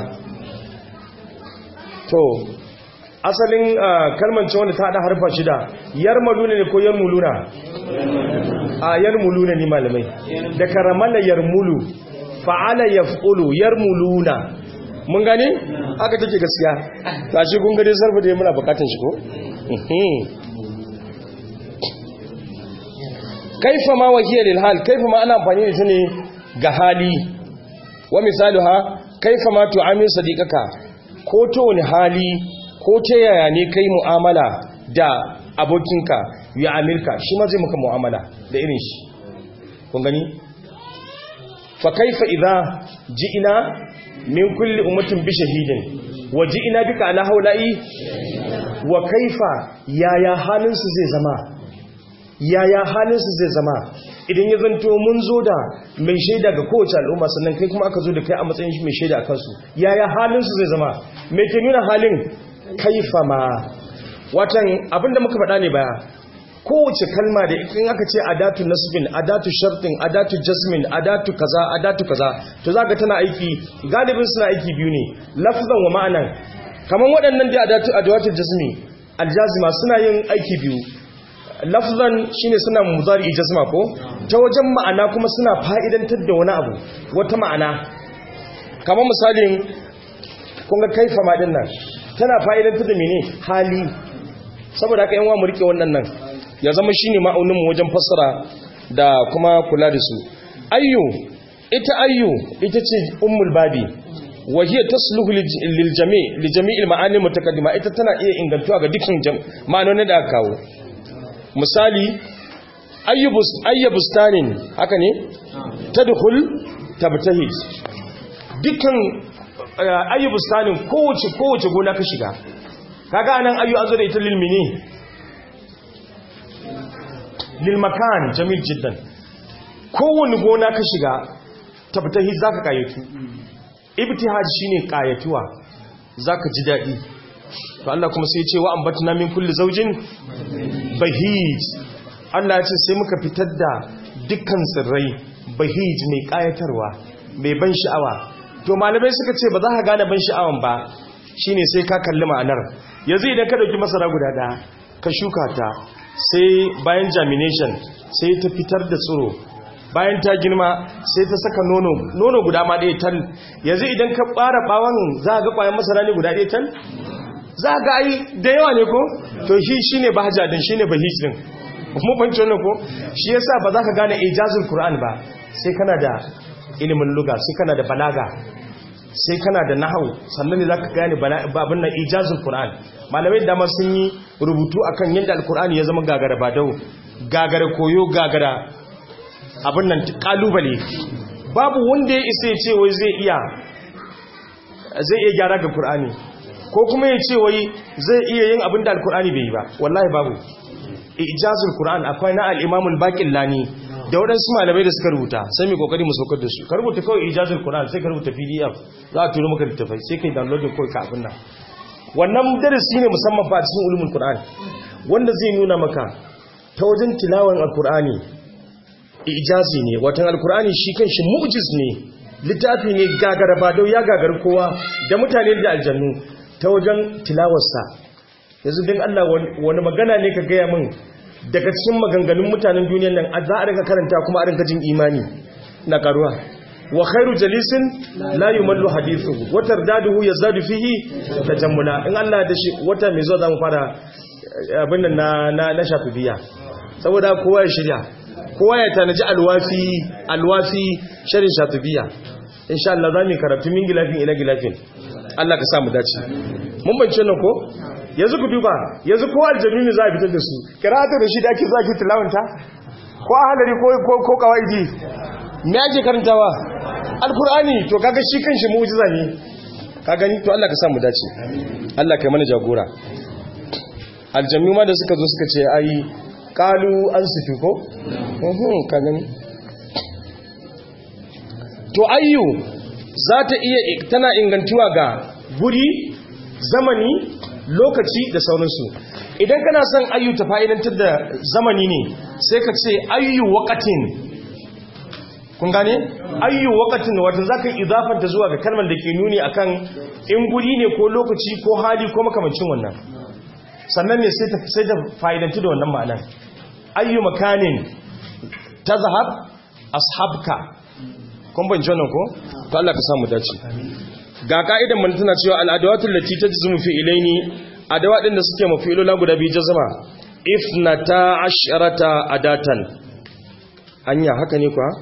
to asalin kalmar ce wanda ta haɗa harfa shida yarmaluna ne ko yarmuluna a yarmuluna ne malamai da karamala yarmulu fa'ala yaf'ulu yarmuluna mun gane haka take gaskiya tashi kun gade sarfa da muna bukatun shi ko kaifa ma wahiya lil hal kaifa ma ana amfani da ta ne ga hali wa misaluha kaifa ma tu'amil sadiqaka ko to wani hali ko ta yaya ne kai mu'amala da abokinka ya amirka shi ma zai maka mu'amala da irin shi kun gani fa kaifa idza ji'ina min kulli ummatin bi shahidin wa ji'ina bika ala haula'i wa kaifa yaya halin su zai zama yaya halin su zai zama idan ya zanto mun zo da mai shaida ga kowace al'umma sannan kai kuma aka zo da kai a matsayin mai shaida a kansu yaya halin su zai zama mai ke nuna halin kaifa ma watan abinda muka faɗa ne baya kowace kalma da in aka ce adatu nasbin adatu shartin adatu jasmin adatu kaza adatu kaza to zaka tana aiki galibin suna aiki biyu ne lafzan wa ma'anan kaman waɗannan da adatu adawatu jasmi aljazima suna yin aiki biyu lafzan shine suna mudari jasma ko ta wajen ma'ana kuma suna fa'idantar da wani abu wata ma'ana kamar misalin kun ga kaifa ma din nan tana fa'idantar da mene hali saboda haka yan wa mu rike wannan nan ya zama shine ma'aunin mu wajen fassara da kuma kula da su ayyu ita ayyu ita ce ummul babi wa hiya tasluhu lil jami' li jami'il ma'ani mutaqaddima ita tana iya ingantuwa ga dukkan ma'anonin da aka kawo misali ayyubus ayyabustanin haka ne tadkhul tabtahid dukkan ayyubustanin kowace kowace gona ka shiga kaga anan ayyu azu da ita lil mini lil makan jamil jiddan kowane gona ka shiga tabtahid zaka kayatu ibtihaj shine kayatuwa zaka ji dadi to Allah kuma sai ya ce wa ambatna min kulli zawjin bahij Allah ya ce sai muka fitar da dukkan tsirrai bahij mai kayatarwa mai ban sha'awa to malamai suka ce ba za ka gane ban sha'awan ba shine sai ka kalli ma'anar yanzu idan ka dauki masara guda da ka shuka ta sai bayan germination sai ta fitar da tsiro bayan ta girma sai ta saka nono nono guda ma ɗaya tal yanzu idan ka ɓara ɓawon za ga ƙwayan masara ne guda ɗaya tal za ga ai da yawa ne ko to shi shine bahja din shine bahij din mun fahimci wannan ko shi yasa ba za ka gane ijazul qur'an ba sai kana da ilimin luga sai kana da balaga sai kana da nahau sannan ne zaka gane babin nan ijazul qur'an malamai da ma sun yi rubutu akan yadda alqur'ani ya zama gagara badau gagara koyo gagara abin nan kalubale babu wanda ya isa ya ce wai zai iya zai iya gyara ga qur'ani ko kuma ya ce wai zai iya yin abin da alqur'ani bai yi ba wallahi babu ijazul qur'an akwai na al-imam al-baqillani da waɗansu malamai da suka rubuta sai mai kokari mu saukar da su ka rubuta kawai ijazul qur'an sai ka rubuta pdf za a turo maka littafai sai kai downloading kawai ka abin nan wannan darasi ne musamman fa a cikin ulumul qur'an wanda zai nuna maka ta wajen tilawan alqur'ani ijazi ne watan alqur'ani shi kanshi mu'jiz ne littafi ne gagara ba dau ya gagari kowa da mutane da aljannu ta wajen tilawarsa yanzu din Allah wani magana ne ka gaya min daga cikin maganganun mutanen duniyar nan za a rinka karanta kuma a rinka jin imani na karuwa wa khairu jalisin la yumallu hadithuhu wa tardaduhu yazadu fihi tajammula in Allah da shi wata mai zuwa zamu fara abin nan na na, na shafibiya saboda kowa ya shirya kowa ya tanaji alwafi alwafi sharin shafibiya insha Allah zamu karatu min gilafin ila gilafin Allah ka sa mu dace mun bance nan ko yanzu ku duba yanzu kowa aljanu ne za a fitar da su karatu da shi da ake zaki tilawanta ko ahalari ko ko ko kawaidi me ake karantawa alkur'ani to kaga shi kanshi mu'jiza ne ka gani to Allah ka sa mu dace Allah kai mana jagora aljannu ma da suka zo suka ce ai qalu ansitu ko mhm ka gani to ayyu za ta iya tana ingantuwa ga guri zamani lokaci da sauransu idan kana son ayyu ta fa'idantar da zamani ne sai ka ce ayyu waqatin kun gane ayyu waqatin wato zaka idafanta zuwa ga kalmar da ke nuni akan in guri ne ko lokaci ko hali ko makamancin wannan sannan ne sai ta sai ta fa'idantu da wannan ma'anar ayyu makanin tazhab ashabka kun ban jona ko to Allah ka samu dace ga ka'idan mun tana cewa al'adawatul lati tajzumu fi ilaini adawa din da suke mafi'ilula guda biyu jazma ifnata asharata adatan anya haka ne kuwa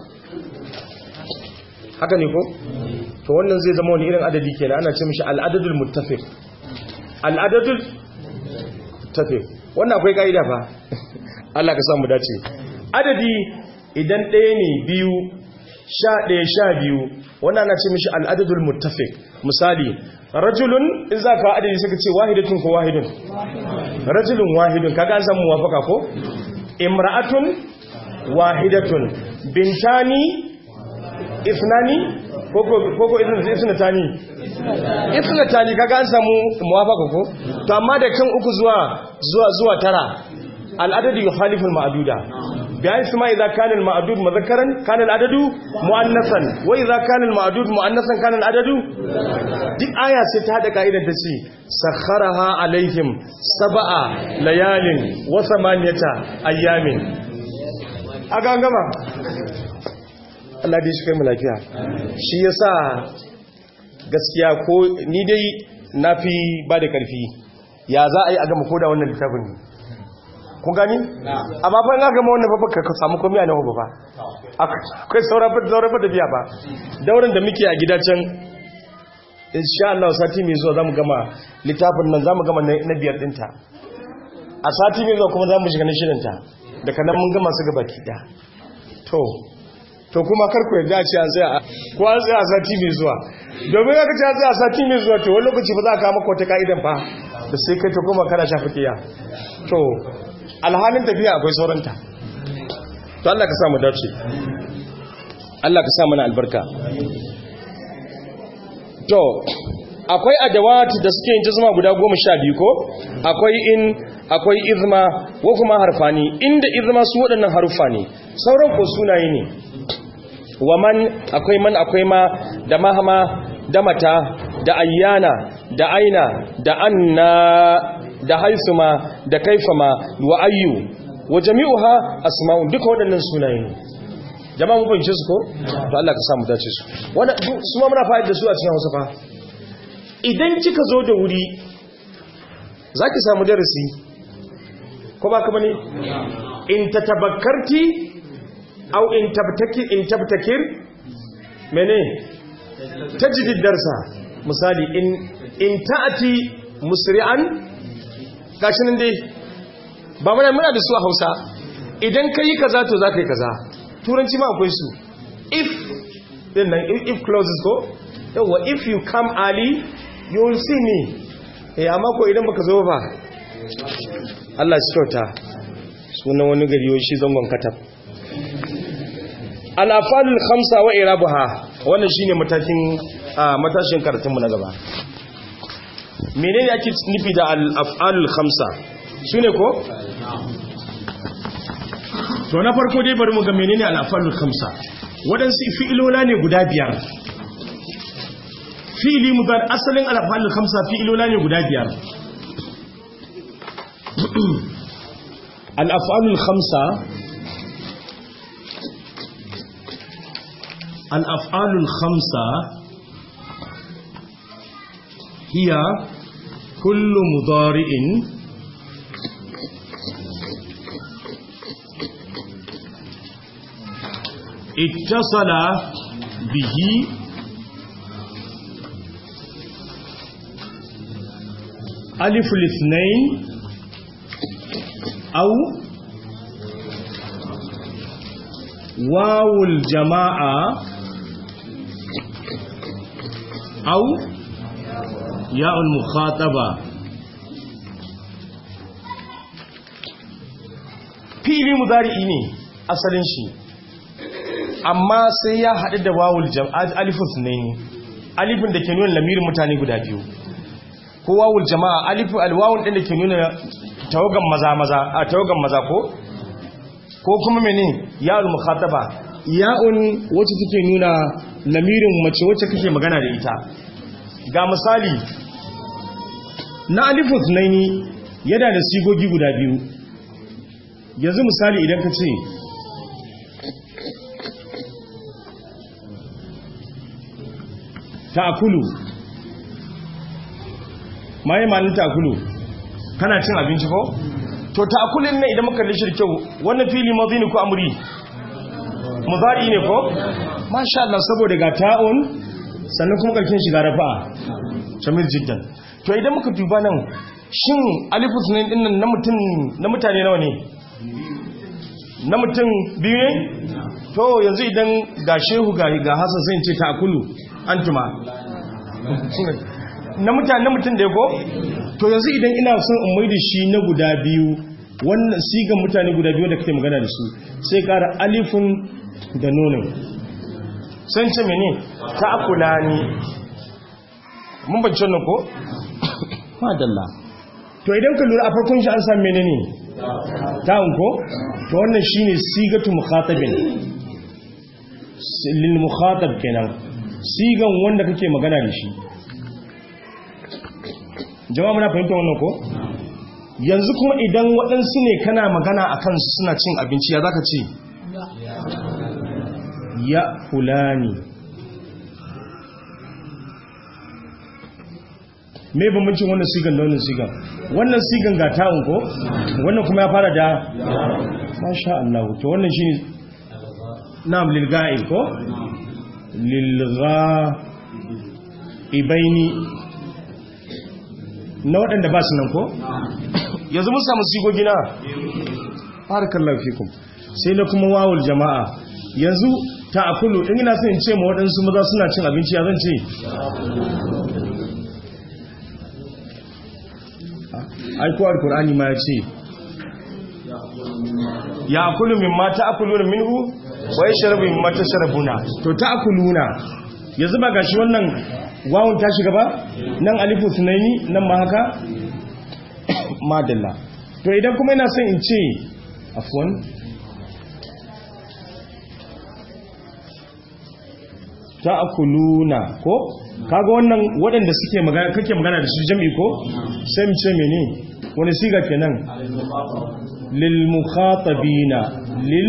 haka ne ko to wannan zai zama wani irin adadi kenan ana ce mishi al'adadul muttafiq al'adadul muttafiq wannan akwai kaida fa Allah ka samu dace adadi idan ɗaya ne biyu sha ɗaya sha biyu wannan ana ce mishi al'adadul muttafiq misali rajulun in za ka adadi suka ce wahidatun ko wahidun rajulun wahidun kaga an samu wafaka ko imra'atun wahidatun bintani isnani koko isnatani isnatani kaga an samu muwafaka ko to amma da kan uku zuwa zuwa zuwa tara al'adadu yukhalifu al-ma'duda bayan su ma idza kana al-ma'dud mudhakkaran kana al-adadu muannasan wa idza kana al-ma'dud muannasan kana al-adadu duk aya sai ta hada kaidar ta ce sakharaha alaihim sab'a layalin wa thamaniyata ayamin aga gama Allah dai shi kai mu lafiya shi yasa gaskiya ko ni dai nafi ba da karfi ya za a yi a gama koda wannan littafin ne kun gani amma fa na gama wannan fa ka samu komai a nawa ba akwai sauran fa da biya ba daurin da muke a gida can insha Allah sati mai zuwa zamu gama littafin nan zamu gama na biyar dinta a sati mai zuwa kuma zamu shiga na shirinta daga nan mun gama su gaba kida to to kuma karku yadda a ce an tsaya ko an tsaya a sati mai zuwa domin aka ce an tsaya a sati mai zuwa to wani lokaci ba za a kama ko ta ka'idan fa da sai kai ta kuma kana shafi kiya to alhalin tafiya akwai sauranta to Allah ka sa mu dace Allah ka sa mana albarka to akwai adawati da suke yin jazma guda goma sha biyu ko akwai in akwai izma ko kuma harfani inda izma su waɗannan harufa ne sauran ko sunaye ne wa man akwai man akwai ma da mahama da mata da ayyana da aina da anna da haisuma da kaifama wa ayyu wa jami'uha asma'un duka waɗannan sunaye ne jama'a mun fahimce su ko to Allah ka samu dace su wannan su ma muna fa'ida da su a cikin Hausa fa idan kika zo da wuri zaki samu darasi ko ba ka bane in tatabakkarti au in tabtaki in tabtakir mene tajidid darsa misali in in ta'ati musri'an gashi nan dai ba muna muna da su a Hausa idan kai kaza to za ka yi kaza turanci ma akwai su if din nan if clauses ko yawa if you come early you will see me eh amma ko idan baka zo ba Allah shi kyauta sunan wani gari yau shi zangon katab al-afalul khamsa wa irabuha wannan shine matakin matashin karatunmu na gaba menene ake nufi da al-afalul khamsa shine ko to na farko dai bari mu ga menene al-afalul khamsa wadansu fi'ilola ne guda biyar fi'ili mudar asalin al-afalul khamsa fi'ilola ne guda biyar al'af'alul khamsa al'af'alul khamsa hiya kullu mudari'in اتصل به ألف الاثنين أو واو الجماعة أو ياء المخاطبة fili mudari'i ne asalin shi amma sai ya haɗu da wawul alifus ne alifin da ke nuna lamirin mutane guda biyu ko wawul jama'a alifu alwawun ɗin da ke nuna tawagan maza maza a tawagan maza ko ko kuma mene ya'ul mukhataba ya'un wacce take nuna lamirin mace wacce kake magana da ita ga misali na alifus ne yana da sigogi guda biyu yanzu misali idan ka ce ta'kulu mai malin ta'kulu kana cin abinci ko to ta'kulin ne idan muka lishi kyau wannan fili madini ko amri mudari ne ko masha Allah saboda ga ta'un sannan kuma karkin shiga rafa'a shamil jiddan to idan muka duba nan shin alifus ne din nan na mutum na mutane nawa ne na mutum biyu ne to yanzu idan ga shehu ga ga hasan sai ce ta'kulu antuma na mutane mutum da ya go to yanzu idan ina son in mai da shi na guda biyu wannan sigan mutane guda biyu da kake magana da su sai kara alifun da nonon sun ce mene ta akula ni mun bacci wannan ko? madalla to idan ka lura a farkon shi an san mene ne ta'un ko? to wannan shi ne sigatu mukhatabin lil mukhatab kenan sigan wanda kake magana da shi jama'a muna fahimta wannan ko yanzu kuma idan waɗansu ne kana magana a kansu suna cin abinci ya zaka ce ya fulani me bambancin wannan sigan da wannan sigan wannan sigan ga ta'un ko wannan kuma ya fara da masha Allah to wannan shine na'am lil ga'il ko lilga'ibaini na waɗanda ba su nan ko? yanzu mun samu sigogi na harkar lafikun sai na kuma wawul jama'a yanzu ta akulu in ina son in ce ma waɗansu maza suna cin abinci ya zan ce aiko alkur'ani ma ya ce ya akulu min ma ta akulu minhu wa ya sharabu min ma ta sharabuna to ta akuluna yanzu ba gashi wannan wawun ta shiga ba nan alifu sunaini nan ma haka madalla to idan kuma ina son in ce afwan ta akuluna ko kaga wannan waɗanda suke magana kake magana da su jami'i ko sai mu ce mene wani siga kenan lil mukhatabina lil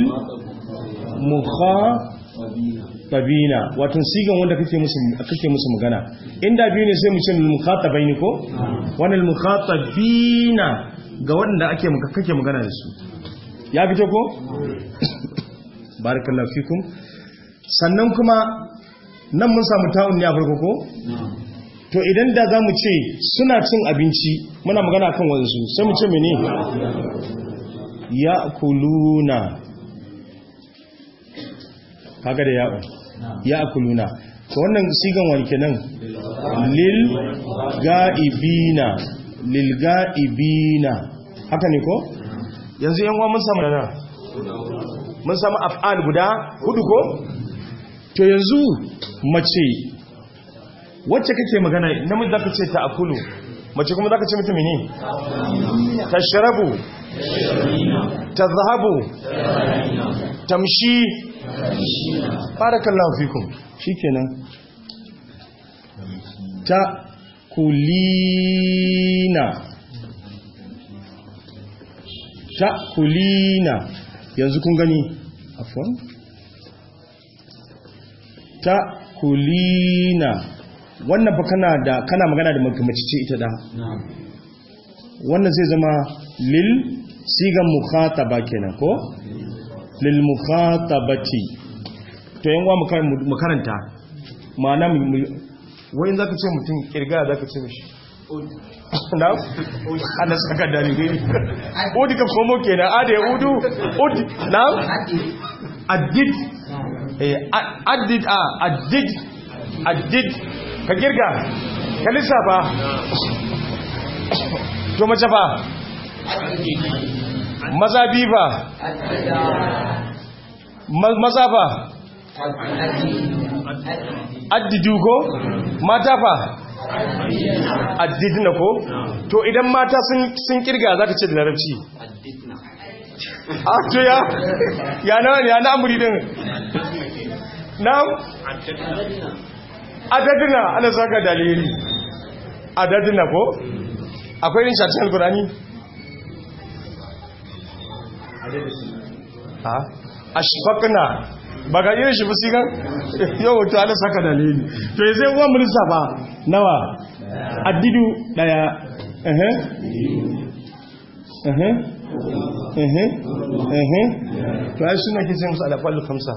mukhatabina wato sigan wanda kake musu kake musu magana inda biyu ne sai mu ce lil mukhatabaini ko wannan lil mukhatabina ga waɗanda ake kake magana da su ya fito ko barakallahu fikum sannan kuma nan mun samu ta'un ne a farko ko to idan da za mu ce suna cin abinci muna magana kan wanzu sai mu ce mene ya kuluna kaga da ya'u ya kuluna to wannan sigan wani kenan lil ga'ibina lil ga'ibina haka ne ko yanzu yan uwa mun samu dana mun samu af'al guda hudu ko to yanzu mace wacce kake magana namiji zaka ce ta akulu mace kuma zaka ce mata mene tashrabu tazhabu tamshi barakallahu fikum shikenan ta kulina ta'kulina yanzu kun gani afwan ta'kulina wannan fa kana da kana magana da mace ce ita da wannan zai zama lil sigan mukhataba kenan ko lil mukhatabati to yan wa mu karanta ma'ana wai zaka ce mutum kirga zaka ce mishi na ana saka dalilai udi ka komo kenan a da ya udu udi na addid addid a addid addid ka girga ka lissafa to mace fa maza bi ba maza fa addidu ko mata fa addidna ko to idan mata sun kirga za ka ce da larabci a to ya ya na ya na amuri din na adadina ana saka dalili adadina ko akwai rin shacin alkurani ha ashfaqna ba ga irin shi fusikan yau to ana saka dalili to yanzu uwan mulisa ba nawa addidu daya ehe ehe ehe ehe to ai suna kice musu alafal kamsa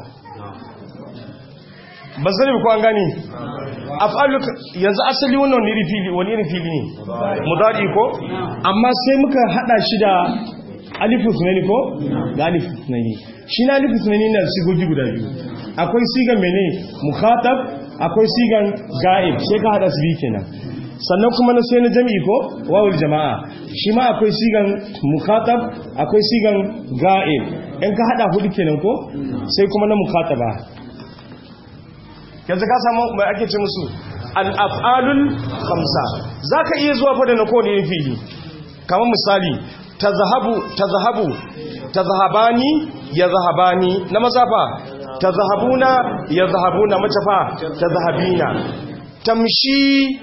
ba zai ko an gani afalu yanzu asali wannan wani fili wani irin fili ne mudari ko amma sai muka hada shi da alifu sunani ko da alifu sunani shi na alifu sunani na sigogi guda biyu akwai sigan mene mukhatab akwai sigan ga'ib sai ka hada su biyu kenan sannan kuma na sai na jami'i ko wawul jama'a shi ma akwai sigan mukhatab akwai sigan ga'ib in ka hada hudu kenan ko sai kuma na mukhataba yanzu ka samu mai ake ce musu al-af'alul khamsa zaka iya zuwa fa da na kowane fili kamar misali tazahabu tazahabu tazahabani yazhabani na mazafa tazahabuna yazhabuna mace fa tazahabina tamshi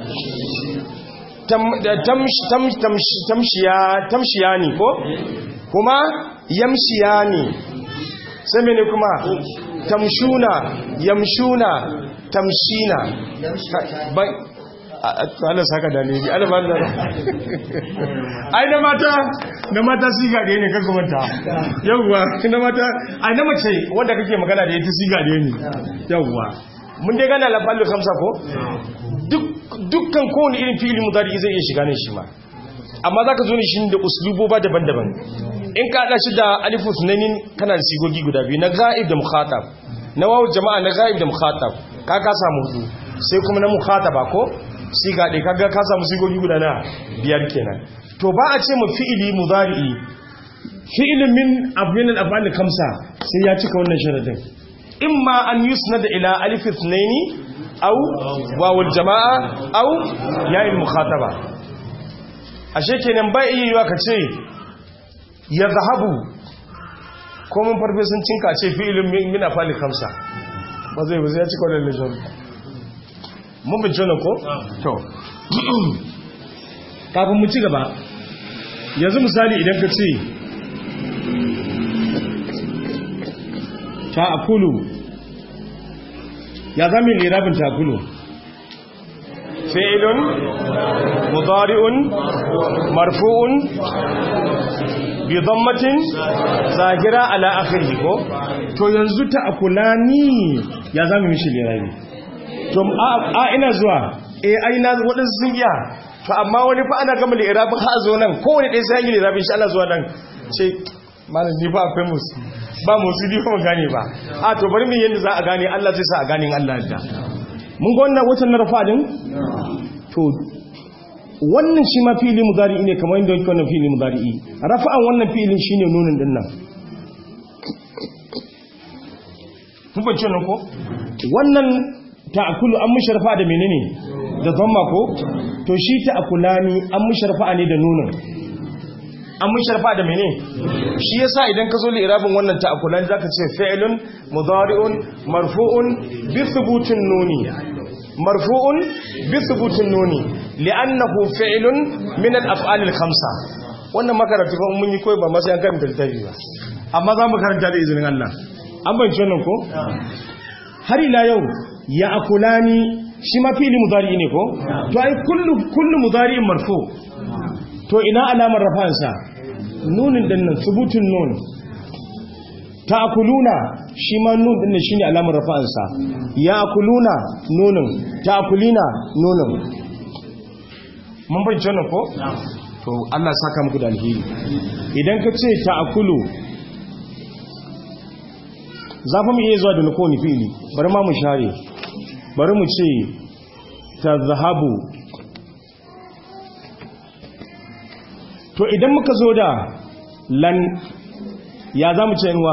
tamshiyani ko kuma yamshiyani sai mene kuma tamshuna yamshuna tamshina bai Allah saka dalili alban da ai na mata na mata siga da ne kaga manta yawwa na mata ai na mace wanda kake magana da ita siga da ne yawwa mun dai gana lafallu kamsa ko duk dukkan kowane irin fili mudari zai iya shiga ne shi ma amma zaka zo ne shi da usluboba daban-daban in ka hada shi da alifu sunanin kana da sigogi guda biyu na ghaib da mukhatab na wawu jama'a na ghaib da mukhatab ka ka samu hudu sai kuma na mukhataba ko siga ɗaya kaga ka samu sigogi guda na biyar kenan to ba a ce mu fi'ili mudari'i fi'ilin min abin al-af'al kamsa sai ya cika wannan sharadin imma an yusnada ila alif ithnaini aw wawul jama'a aw ya'il mukhataba ashe kenan ba iya yiwa ka ce ya zahabu ko mun farfe sun cinka ce fi'ilin min af'al kamsa ba zai ba zai ya cika wannan sharadin mun bincin nan ko? to kafin mu ci gaba yanzu misali idan ka ce ta'akulu ya zami lirabin ta'akulu fi'ilun mudari'un marfu'un bi dhammatin zahira ala akhirih ko to yanzu ta'akulani ya zami mishi lirabi to a ina zuwa eh ai na wadansu sun iya to amma wani fa ana gama lirabin ha zo nan kowane ɗaya sai yi lirabin shi Allah zuwa nan ce malam ni ba akwai musu ba musu ni ba gane ba a to bari mu yanda za a gane Allah zai sa a gane Allah da mun ga wannan watan narfa din to wannan shi ma fili mudari ne kamar yadda yake wannan fili mudari rafa'an wannan filin shine nunin din nan kun bace nan ko wannan ta'akulu an musharfa da menene da zamma ko to shi ta'akulani an musharfa ne da nunin an musharfa da menene shi yasa idan ka zo li irabin wannan ta'akulani zaka ce fi'lun mudari'un marfu'un bi thubutin nuni marfu'un bi thubutin nuni li'annahu fi'lun min al-af'al al-khamsa wannan makaratu ba mun yi koyi ba masu yan karanta littafi ba amma za mu karanta da izinin Allah an banci wannan ko har ila yau ya akulani shi ma fili mudari ne ko to ai kullu kullu mudari marfu to ina alamar rafansa nunin din nan subutun nun ta'kuluna shi ma nun din nan shine alamar rafansa ya akuluna nunin ta'kulina nunin mun bayyana wannan ko to Allah saka muku da alheri idan ka ce ta'kulu zafi mu iya zuwa da nukoni fili bari ma mu share bari mu ce ta zahabu to idan muka zo da lan ya za mu ce inuwa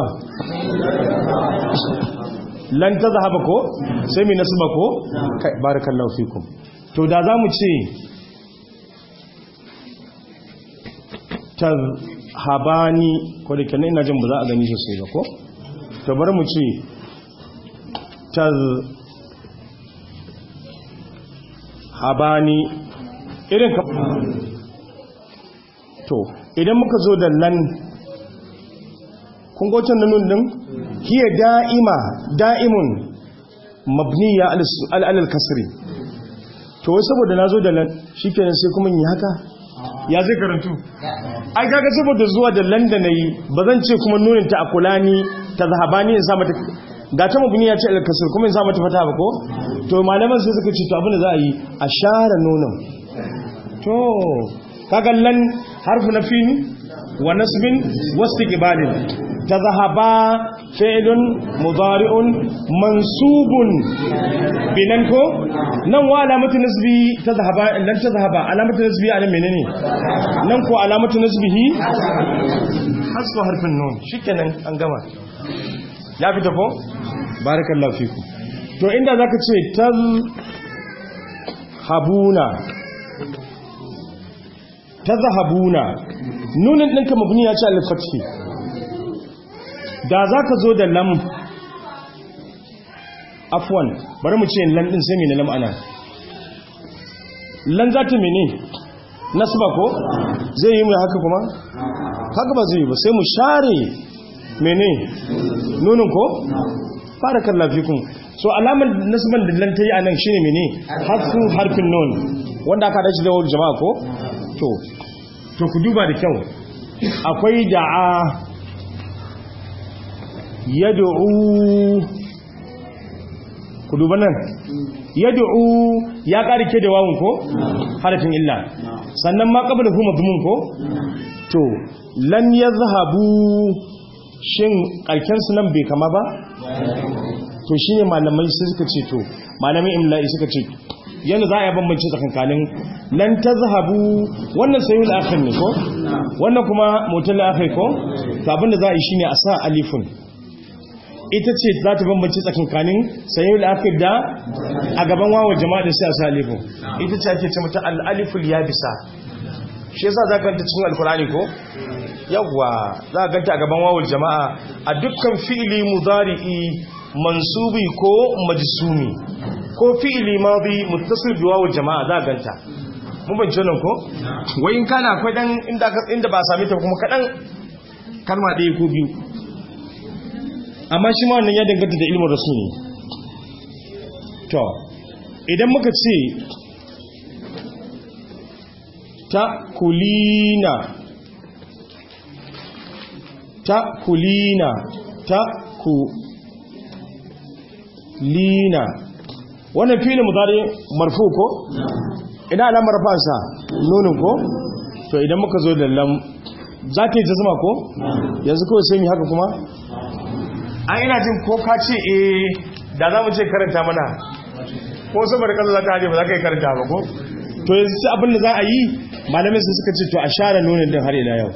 lan ta zahaba ko sai mai nasu ba ko barakallahu fikum to da za mu ce ta habani ko da kenan ina jin ba za a gani sosai ba ko to bari mu ce ta habani irin ka to idan muka zo da lan kun gocin nan din hiya da'ima da'imun mabniya alal kasri to wai saboda na zo da lan shikenan sai kuma yi haka ya zai karantu ai kaga saboda zuwa da lan da nayi ba zan ce kuma nunin ta akulani ta zahabani in sa mata ga ta mabniya ce alal kasri kuma in sa mata fata ba ko to malaman sai suka ce to abin da za a yi a share nonon to kaga lan harfu nafin wa nasbin wastiqbalin tadhhaba fi'lun mudari'un mansubun binan ko nan wa alamatu nasbi tadhhaba lan tadhhaba alamatu nasbi anan menene nan ko alamatu nasbihi hasbu harfin nun shikenan an gama ya fita ko barakallahu fiku to inda zaka ce tal habuna tazhabuna nunin ɗinka mabni ya ce al-fathi da zaka zo da lam afwan bari mu ce lan din sai me lam ana lan za ta mene nasba ko zai yi mu haka kuma haka ba zai yi ba sai mu share mene nunin ko barakallahu fikum so alamar nasban da lan tayi anan shine mene harfu harfin nun wanda aka dace da wani jama'a ko to to ku duba da kyau akwai da'a yad'u ku duba nan yad'u ya karike da wawun ko harafin illa sannan ma qabla hu madmun ko to lan yadhhabu shin karken su nan bai kama ba to shine malamai sai suka ce to malamai imla'i suka ce yana za a yi bambanci tsakankanin lan ta zahabu wannan sayi al'akhir ne ko wannan kuma motar al'akhir ko to abinda za a yi shi ne a sa alifun ita ce za ta bambanci tsakankanin sayi al'akhir da a gaban wawa jama'a da sai a sa alifun ita ce ake ce mata al'aliful ya bisa shi yasa za ka ganta cikin alkurani ko yawwa za ka ganta a gaban wawul jama'a a dukkan fi'ili mudari'i mansubi ko majsumi ko fi'ili madi muttasil bi wawul jama'a za ganta mun ban nan ko wai in kana akwai dan inda inda ba same ta kuma kadan kalma ɗaya ko biyu amma shi ma wannan ya danganta da ilmin rasuli to idan muka ce ta kulina ta kulina ta ku lina wannan filin mutane marfu ko ina alamar rafansa nunin ko to idan muka zo da lam za ta yi ta zama ko yanzu kawai sai mi haka kuma a ina jin ko ka ce eh da za mu ce karanta mana ko saboda kasa za ta haje ba za ka yi karanta ba ko to yanzu ci abin da za a yi malamin su suka ce to a share nunin din har ila yau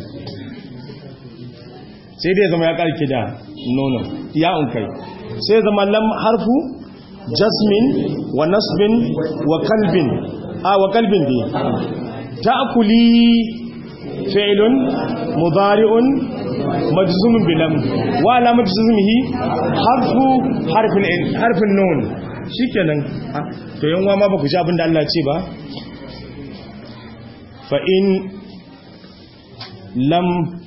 sai dai zama ya karke da nonon ya unkai sai zama lam harfu jasmin wa nasbin wa kalbin a wa kalbin dai ta'kuli fi'lun mudari'un majzumun bilam wa alamat jazmihi harfu harfin harfin nun shikenan to yanwa ma ba ku ji abin da Allah ce ba fa in lam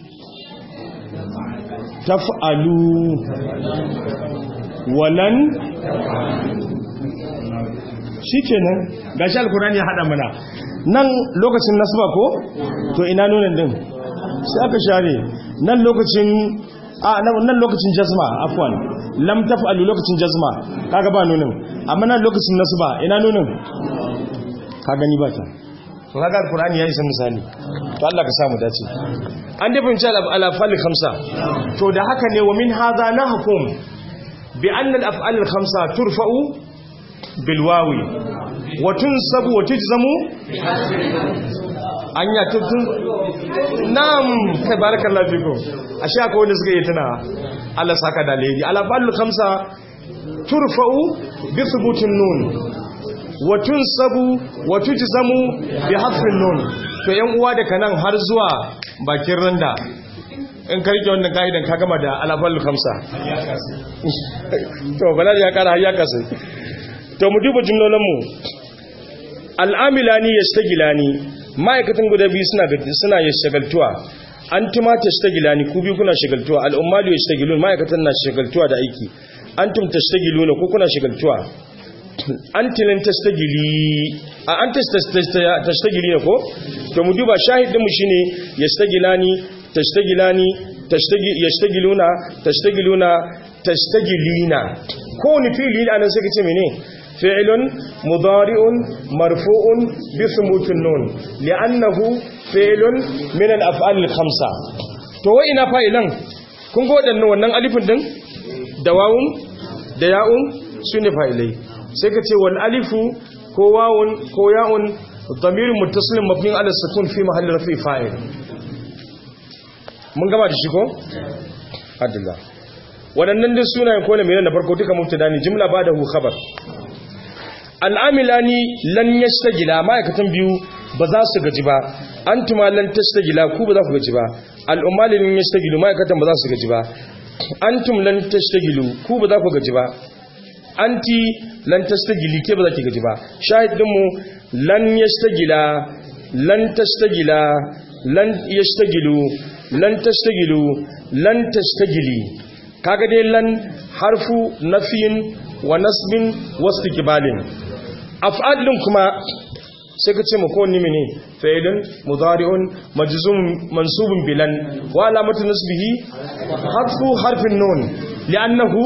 taf'alu walan shikenan gashi alkurani ya hada mana nan lokacin nasba ko to ina nunin din sai aka share nan lokacin a nan lokacin jazma afwan lam taf'alu lokacin jazma kaga ba nunin amma nan lokacin nasba ina nunin ka gani ba ta to kaga alqur'ani yayi san misali to Allah ka samu dace an da bin jalab ala fal khamsa to da haka ne wa min hadha nahkum bi anna al af'al al khamsa turfa'u bil wawi wa tunsabu wa tujzamu anya tutun nam kai barakallahu fikum ashe akwai wanda suka yi tana Allah saka da alheri ala fal khamsa turfa'u bi thubutin nun wa tunsabu wa tujzamu bi hasfin nun to yan uwa daga nan har zuwa bakin randa in karke wannan kaidan ka gama da alafal khamsa to balal ya kara har ya kasu to mu duba jumlolan mu al'amilani yastagilani ma'aikatan guda biyu suna suna yashgaltuwa antuma tashtagilani ku biyu kuna shagaltuwa al'ummalu yashtagilun ma'aikatan na shagaltuwa da aiki antum tashtagiluna ko kuna shagaltuwa antilin tastagili a an tastagili ne ko to mu duba shahidinmu shi ne yastagilani tashtagilani yastagiluna tashtagiluna tashtagilina ko wani fili a nan sai ka ce mene fi'ilun mudari'un marfu'un bi thubutun nun li'annahu fi'ilun min al-af'al al-khamsa to wai ina fa'ilan kun ga wadannan wannan alifin din da wawun da ya'un sune fa'ilai sai ka ce wal alifu ko wawun ko ya'un damirin muttasilin mabnin ala sukun fi mahalli rafi fa'il mun gama da shi ko adilla waɗannan din sunayen ko ne mai na farko duka mubtada ne jimla ba da hu khabar al'amilani lan yastagila ma'aikatan biyu ba za su gaji ba antuma lan tastagila ku ba za ku gaji ba al'ummali lan yastagilu ma'aikatan ba za su gaji ba antum lan tastagilu ku ba za ku gaji ba anti lan tastagili ke ba za ki gaji ba shahidinmu lan yastagila lan tastagila lan yastagilu lan tastagilu lan tastagili kaga dai lan harfu nafiyin wa nasbin wastiqbalin af'al din kuma sai ka ce mako ni mene fa'ilun mudari'un majzum mansubun bilan wa alamatu nasbihi harfu harfin nun li'annahu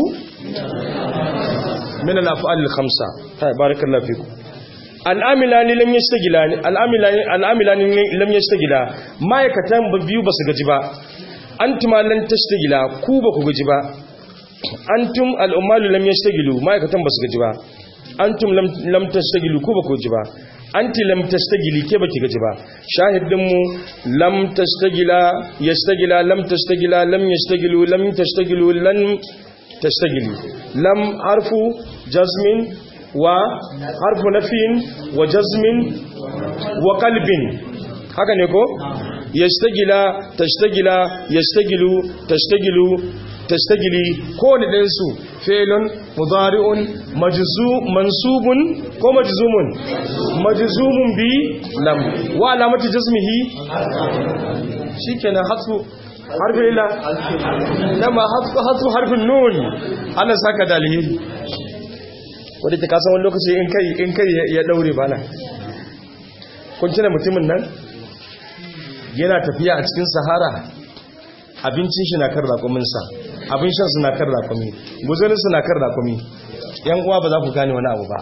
من الافعال الخمسه طيب بارك الله فيكم al'amilani lam yastagilani al'amilani al'amilani lam yastagila ma'aikatan biyu basu gaji ba antum lan tastagila ku ba ku gaji ba antum al'ummalu lam yastagilu ma'aikatan basu gaji ba antum lam lam tastagilu ku ba ku gaji ba anti lam tastagili ke baki gaji ba shahidin mu lam tastagila yastagila lam tastagila lam yastagilu lam tastagilu lan تشتغلي لم حرف جزم وحرف نفي وجزم وقلب haka ne ko yastagila tashtagila yastagilu tashtagilu tashtagili ko ne ɗayan su fi'lun mudari'un majzu mansubun ko majzumun majzumun bi lam wa alamati jazmihi shikenan hatsu harfin ila nama hatsu harfin nun ana saka da alheri wadda ta kasan wani lokaci in kai ya daure bana kun tuna mutumin nan yana tafiya a cikin sahara abincin shi na kan rakuminsa abin shan su na kan rakumi guzurin su na kan rakumi yan uwa ba za ku gane wani abu ba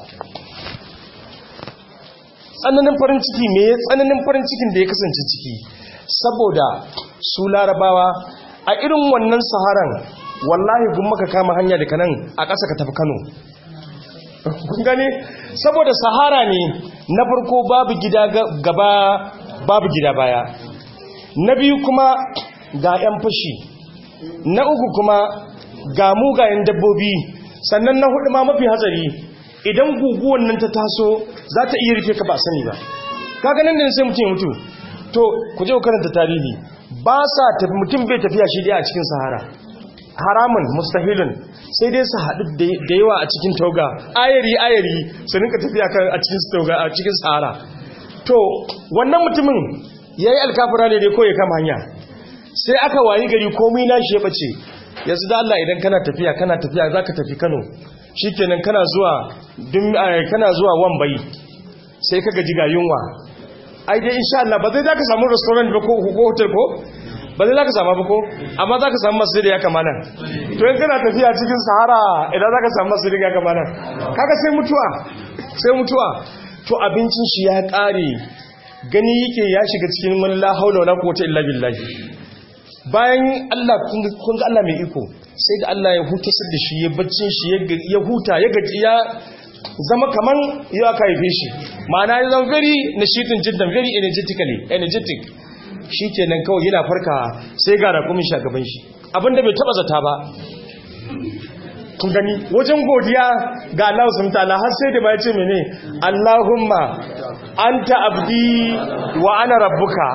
tsananin farin ciki me tsananin farin cikin da ya kasance ciki saboda su larabawa a irin wannan saharan wallahi gun maka kama hanya daga nan a ƙasa ka tafi kano kun gani saboda sahara ne na farko babu gida gaba babu gida baya na biyu kuma ga 'yan fashi na uku kuma ga mugayen dabbobi sannan na hudu ma mafi hatsari idan guguwan nan ta taso za ta iya rufe ka ba sani ba kaga nan da sai mutum ya mutu to ku je ku karanta tarihi ba sa tafi mutum bai tafiya shi dai a cikin sahara haramun mustahilun sai dai su haɗu da yawa a cikin tauga ayari ayari su rinka tafiya kan a cikin tauga a cikin sahara to wannan mutumin yayi alkafura ne dai ko ya kama hanya sai aka wayi gari komai na shi ya bace yanzu da Allah idan kana tafiya kana tafiya zaka tafi Kano shikenan kana zuwa dum kana zuwa Wambai sai kaga jiga yunwa ai dai insha Allah ba zai zaka samu restaurant ba ko hotel ko ba zai zaka samu ba ko amma zaka samu masjid ya kamana to in kana tafiya cikin sahara idan zaka samu masjid ya kamana kaga sai mutuwa sai mutuwa to abincin shi ya kare gani yake ya shiga cikin wani la haula wala quwwata illa billahi bayan Allah kun ga Allah mai iko sai da Allah ya huta da shi ya baccin shi ya huta ya gaji ya zama kaman ya aka haife shi ma'ana ya zama very nashitin jiddan very energetically energetic shi kenan kawai yana farka sai ga rakumin shagaban shi abinda bai taba zata ba kun gani wajen godiya ga Allah sun ta'ala har sai da ba ya ce mene Allahumma anta abdi wa ana rabbuka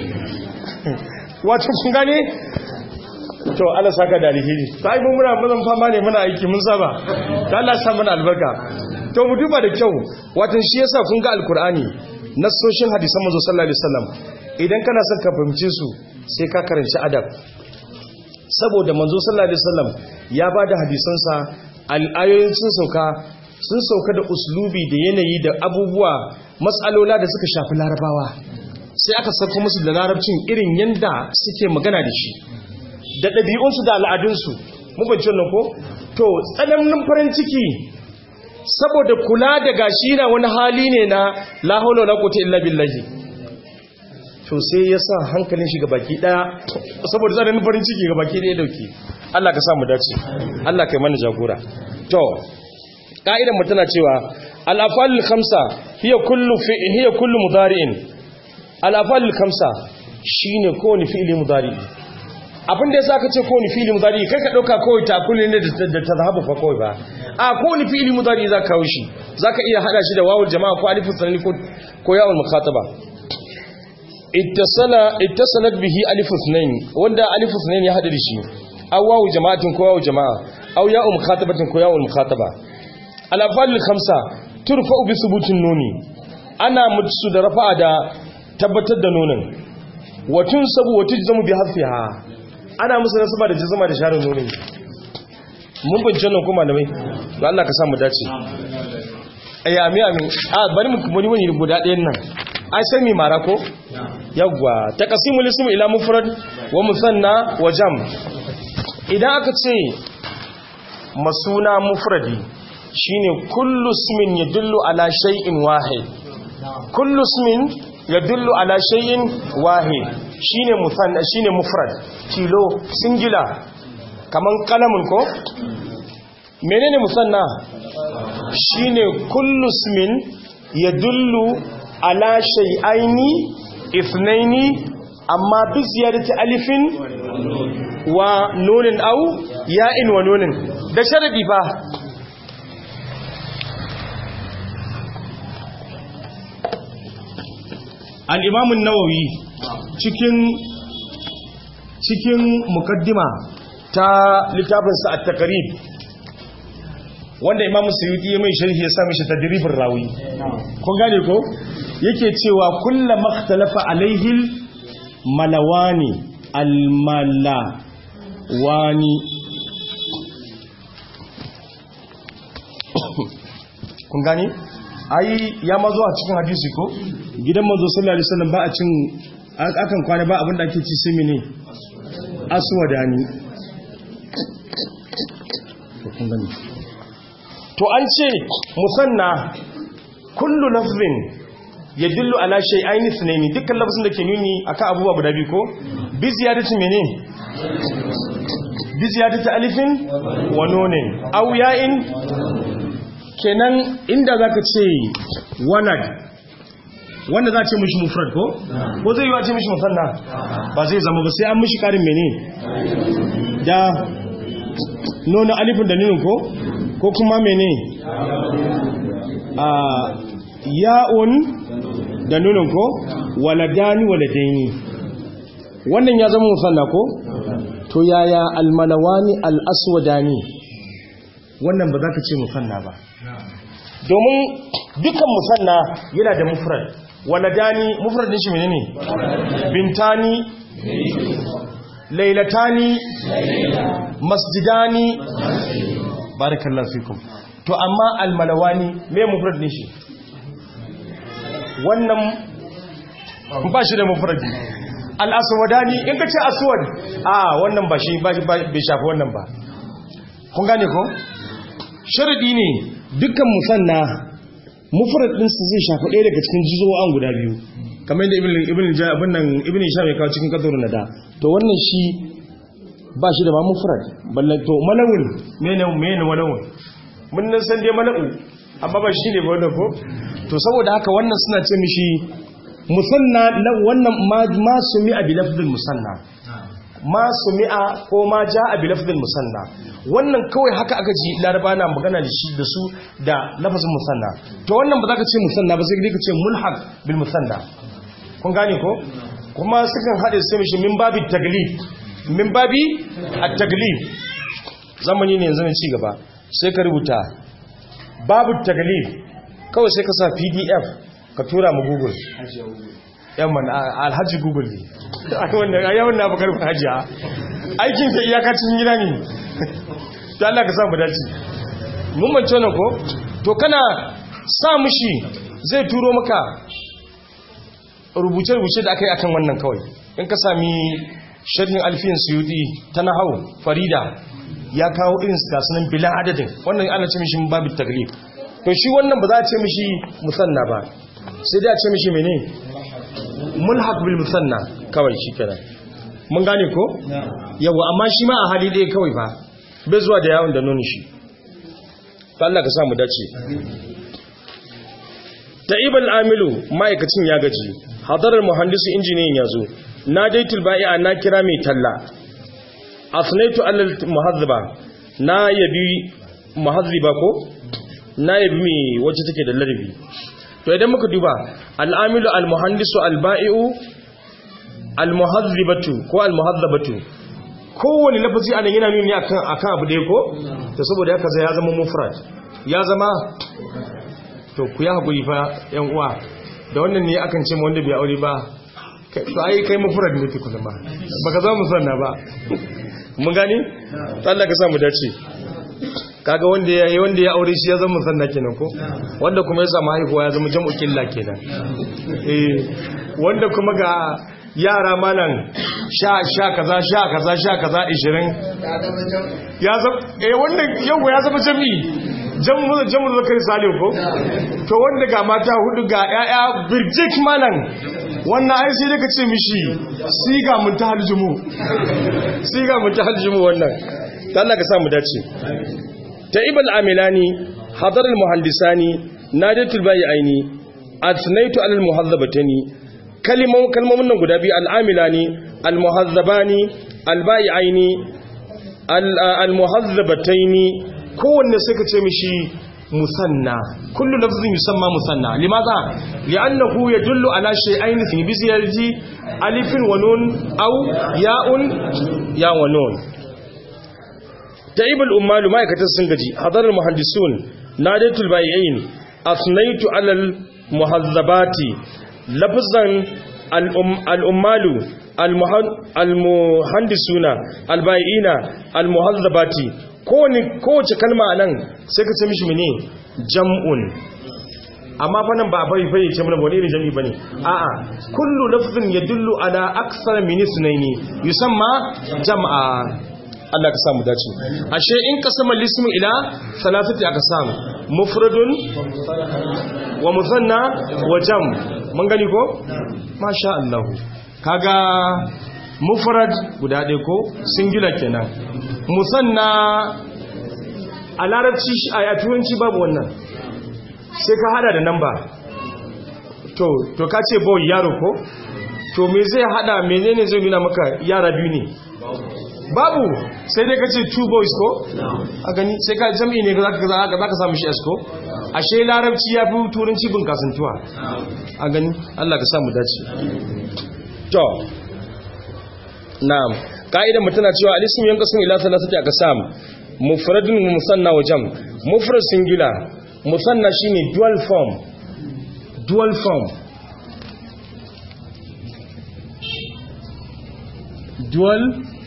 wato kun gane to Allah saka da alheri sai mun muna mun fama ne muna aiki mun saba da Allah sa mana albarka to mu duba da kyau wato shi yasa kun ga alkur'ani nassoshin hadisan manzo sallallahu alaihi wasallam idan kana son ka fahimce su sai ka karanci adab saboda manzo sallallahu alaihi wasallam ya bada hadisansa al'ayoyin sun sauka sun sauka da uslubi da yanayi da abubuwa matsalola da suka shafi larabawa sai aka sauka musu da larabcin irin yanda suke magana da shi da ɗabi'unsu da al'adunsu mubancin nan ko to tsananin farin ciki saboda kula da gashi na wani hali ne na la haula wala quwwata illa billahi to sai ya sa hankalin shi ga baki daya saboda tsananin farin ciki ga baki daya dauke Allah ka sa mu dace Allah kai mana jagora to ka'idan mu tana cewa al-afalul khamsa hiya kullu fi hiya kullu mudari'in al-afalul khamsa shine kowane fi'ili mudari'i abin da yasa ka ce kowane fi'ili mudari'i kai ka dauka kawai takuli ne da tazhabu fa kawai ba a kowane fi'ili mudari'i za ka kawo shi zaka iya hada shi da wawul jama'a ko alifus sanani ko ko yawul mukhataba ittasalat bihi alif ithnain wanda alif ithnain ya hada da shi aw wawu jama'atin ko wawu jama'a aw ya'u mukhatabatin ko ya'u mukhataba al afal khamsa turfa'u bi thubutin nuni ana mutsu da rafa'a da tabbatar da nunin wa tunsabu wa tujzamu bi hafiha ana musu nasaba da jazama da sharin nunin mun bincin nan kuma malamai to Allah ka sa mu dace ayi amin amin a bari mu kuma wani guda ɗayan nan ai sai mi mara ko yawwa taqsimul ism ila mufrad wa musanna wa jam idan aka ce masuna mufradi shine kullu ismin yadullu ala shay'in wahid kullu ismin yadullu ala shay'in wahid shine musanna shine mufrad tilo singular kaman kalamun ko menene musanna shine kullu ismin yadullu ala shay'aini ithnaini amma bi ziyadati alifin wa nunin au ya'in wa nunin da sharadi fa al-imam an-nawawi cikin cikin mukaddima ta littafinsa at-taqrib wanda imamu suyuti ya mai sharhi ya sami shi tadribin rawi kun gane ko yake cewa kulla makhtalafa alaihil malawani almalawani kun gane ai ya mazo a cikin hadisi ko gidan mazo sallallahu alaihi wasallam ba a cin akan kwana ba abinda ake ci sai mene aswadani kun gane to an ce musanna kullu lafzin ya dillu ala shay'aini sunaini dukkan lafzin da ke nuni akan abubuwa guda biyu ko bi ziyadati mene bi ziyadati alifin wa nunin aw ya'in kenan inda zaka ce wanad wanda za ce mishi mufrad ko ko zai yi wa ce mishi musanna ba zai zama ba sai an mishi karin mene da nuna alifin da nunin ko ko kuma mene a ya'un da nunin ko waladani waladaini wannan ya zama musanna ko to yaya almalawani al'aswadani wannan ba za ka ce musanna ba domin dukkan musanna yana da mufrad waladani mufrad din shi menene bintani lailatani masjidani barakallahu fikum to amma almalawani me mufrad ne shi wannan ba shi da mufradi al-aswadani in ka ce aswad a wannan ba shi bai shafi wannan ba kun gane ko sharadi ne dukkan musanna mufrad din su zai shafi ɗaya daga cikin jizo'an guda biyu kamar yadda ibn ibn abin nan ibn hisham ya kawo cikin kadurun nada to wannan shi ba shi da ma mufrad ballan to malawun mene mene malawun mun nan san dai mala'u amma ba shi ne ba wannan ko to saboda haka wannan suna ce mishi musanna wannan ma sumi'a bi lafdil musanna ma sumi'a ko ma ja'a bi lafdil musanna wannan kawai haka aka ji laraba na magana da shi da su da lafazin musanna to wannan ba za ka ce musanna ba sai ka ce mulhaq bil musanna kun gane ko kuma sukan haɗe sai mishi min babi taglib min babi at-taglib zamani ne yanzu ne ci gaba sai ka rubuta babu taglib kawai sai ka sa pdf ka tura mu google yamman alhaji google ne yawon na bakar hajiya aikinsa iyakacin gida ne ta Allah ka samu dace mun mance wannan ko to kana sa mushi zai turo maka rubuce-rubuce da aka yi akan wannan kawai in ka sami sharhin alfiyin suyudi ta nahau farida ya kawo irin su gasu nan bilan adadin wannan ana ce mishi babu taglib to shi wannan ba za a ce mishi musanna ba sai dai a ce mishi mene mulhaq bil musanna kawai shi kenan mun gane ko yawa amma shi ma a hali ɗaya kawai ba bai zuwa da yawon da nuni shi ta Allah ka samu dace ta'ibal amilu ma'aikacin ya gaji hadarar muhandisu injiniyan ya zo na daitul ba'i'a na kira mai talla asnaitu alal muhazziba na yabi muhazziba ko na yabi mai wacce take da larabi to idan muka duba al'amilu al-muhandisu al-ba'i'u al-muhazzibatu ko al-muhazzabatu kowane lafazi anan yana nuni akan akan abu dai ko to saboda haka sai ya zama mufrad ya zama to ku ya hakuri fa yan uwa da wannan ne akan ce wanda bai aure ba to ai kai mufrad ne fi kuma baka zama musanna ba mun gani Allah ka sa mu dace kaga wanda ya yi wanda ya aure shi ya zama musanna kenan ko wanda kuma ya samu haihuwa ya zama jam'u killa kenan eh wanda kuma ga yara malan sha sha kaza sha kaza sha kaza 20 ya zama eh wannan yau ya zama jami'i jamu jamu zakari salim ko to wanda ga mata hudu ga yaya birjik malan wannan ai sai ka ce mishi siga mun ta haljumu siga mun ta haljumu wannan Allah ka sa mu dace ta'ib al-amilani hadar al-muhandisani nadatul bai'aini athnaitu ala al-muhadhabatani kalimun kalmomin nan guda biyu al-amilani al-muhadhabani al-bai'aini al-muhadhabataini kowanne sai ka ce mishi musanna kullu lafzin yusamma musanna limaza li'annahu yadullu ala shay'ain fi bi ziyarati alifin wa nun aw ya'un ya wa nun ta'ib al-ummal ma'aikatan sun gaji hadar al-muhandisun nadatul bai'in asnaitu ala al-muhazzabati lafzan al-ummalu al-muhandisuna al-bai'ina al-muhazzabati kowace kalma nan sai ka ce mishi mene jam'un amma fa nan ba bai bai ce mana wani irin jami'i bane a'a kullu lafzin yadullu ala aksara min isnaini yusamma jam'a Allah ka samu dace ashe in kasama lismu ila salasati aqsam mufradun wa musanna wa jam mun gani ko masha Allah kaga mufrad guda ɗaya ko singular kenan musanna a larabci a turanci babu wannan sai ka hada da namba to to ka ce boy yaro ko to me zai hada menene zai nuna maka yara biyu ne babu sai dai ka ce two boys ko a gani sai ka jam'i ne za ka samu shi esko ashe larabci ya fi turanci bin kasantuwa a gani allah ka samu dace to na'am ka'idar mu tana cewa al-ismu yanqasim ila thalathati aqsam mufradun wa musanna wa jam mufrad singular musanna shine dual form dual form dual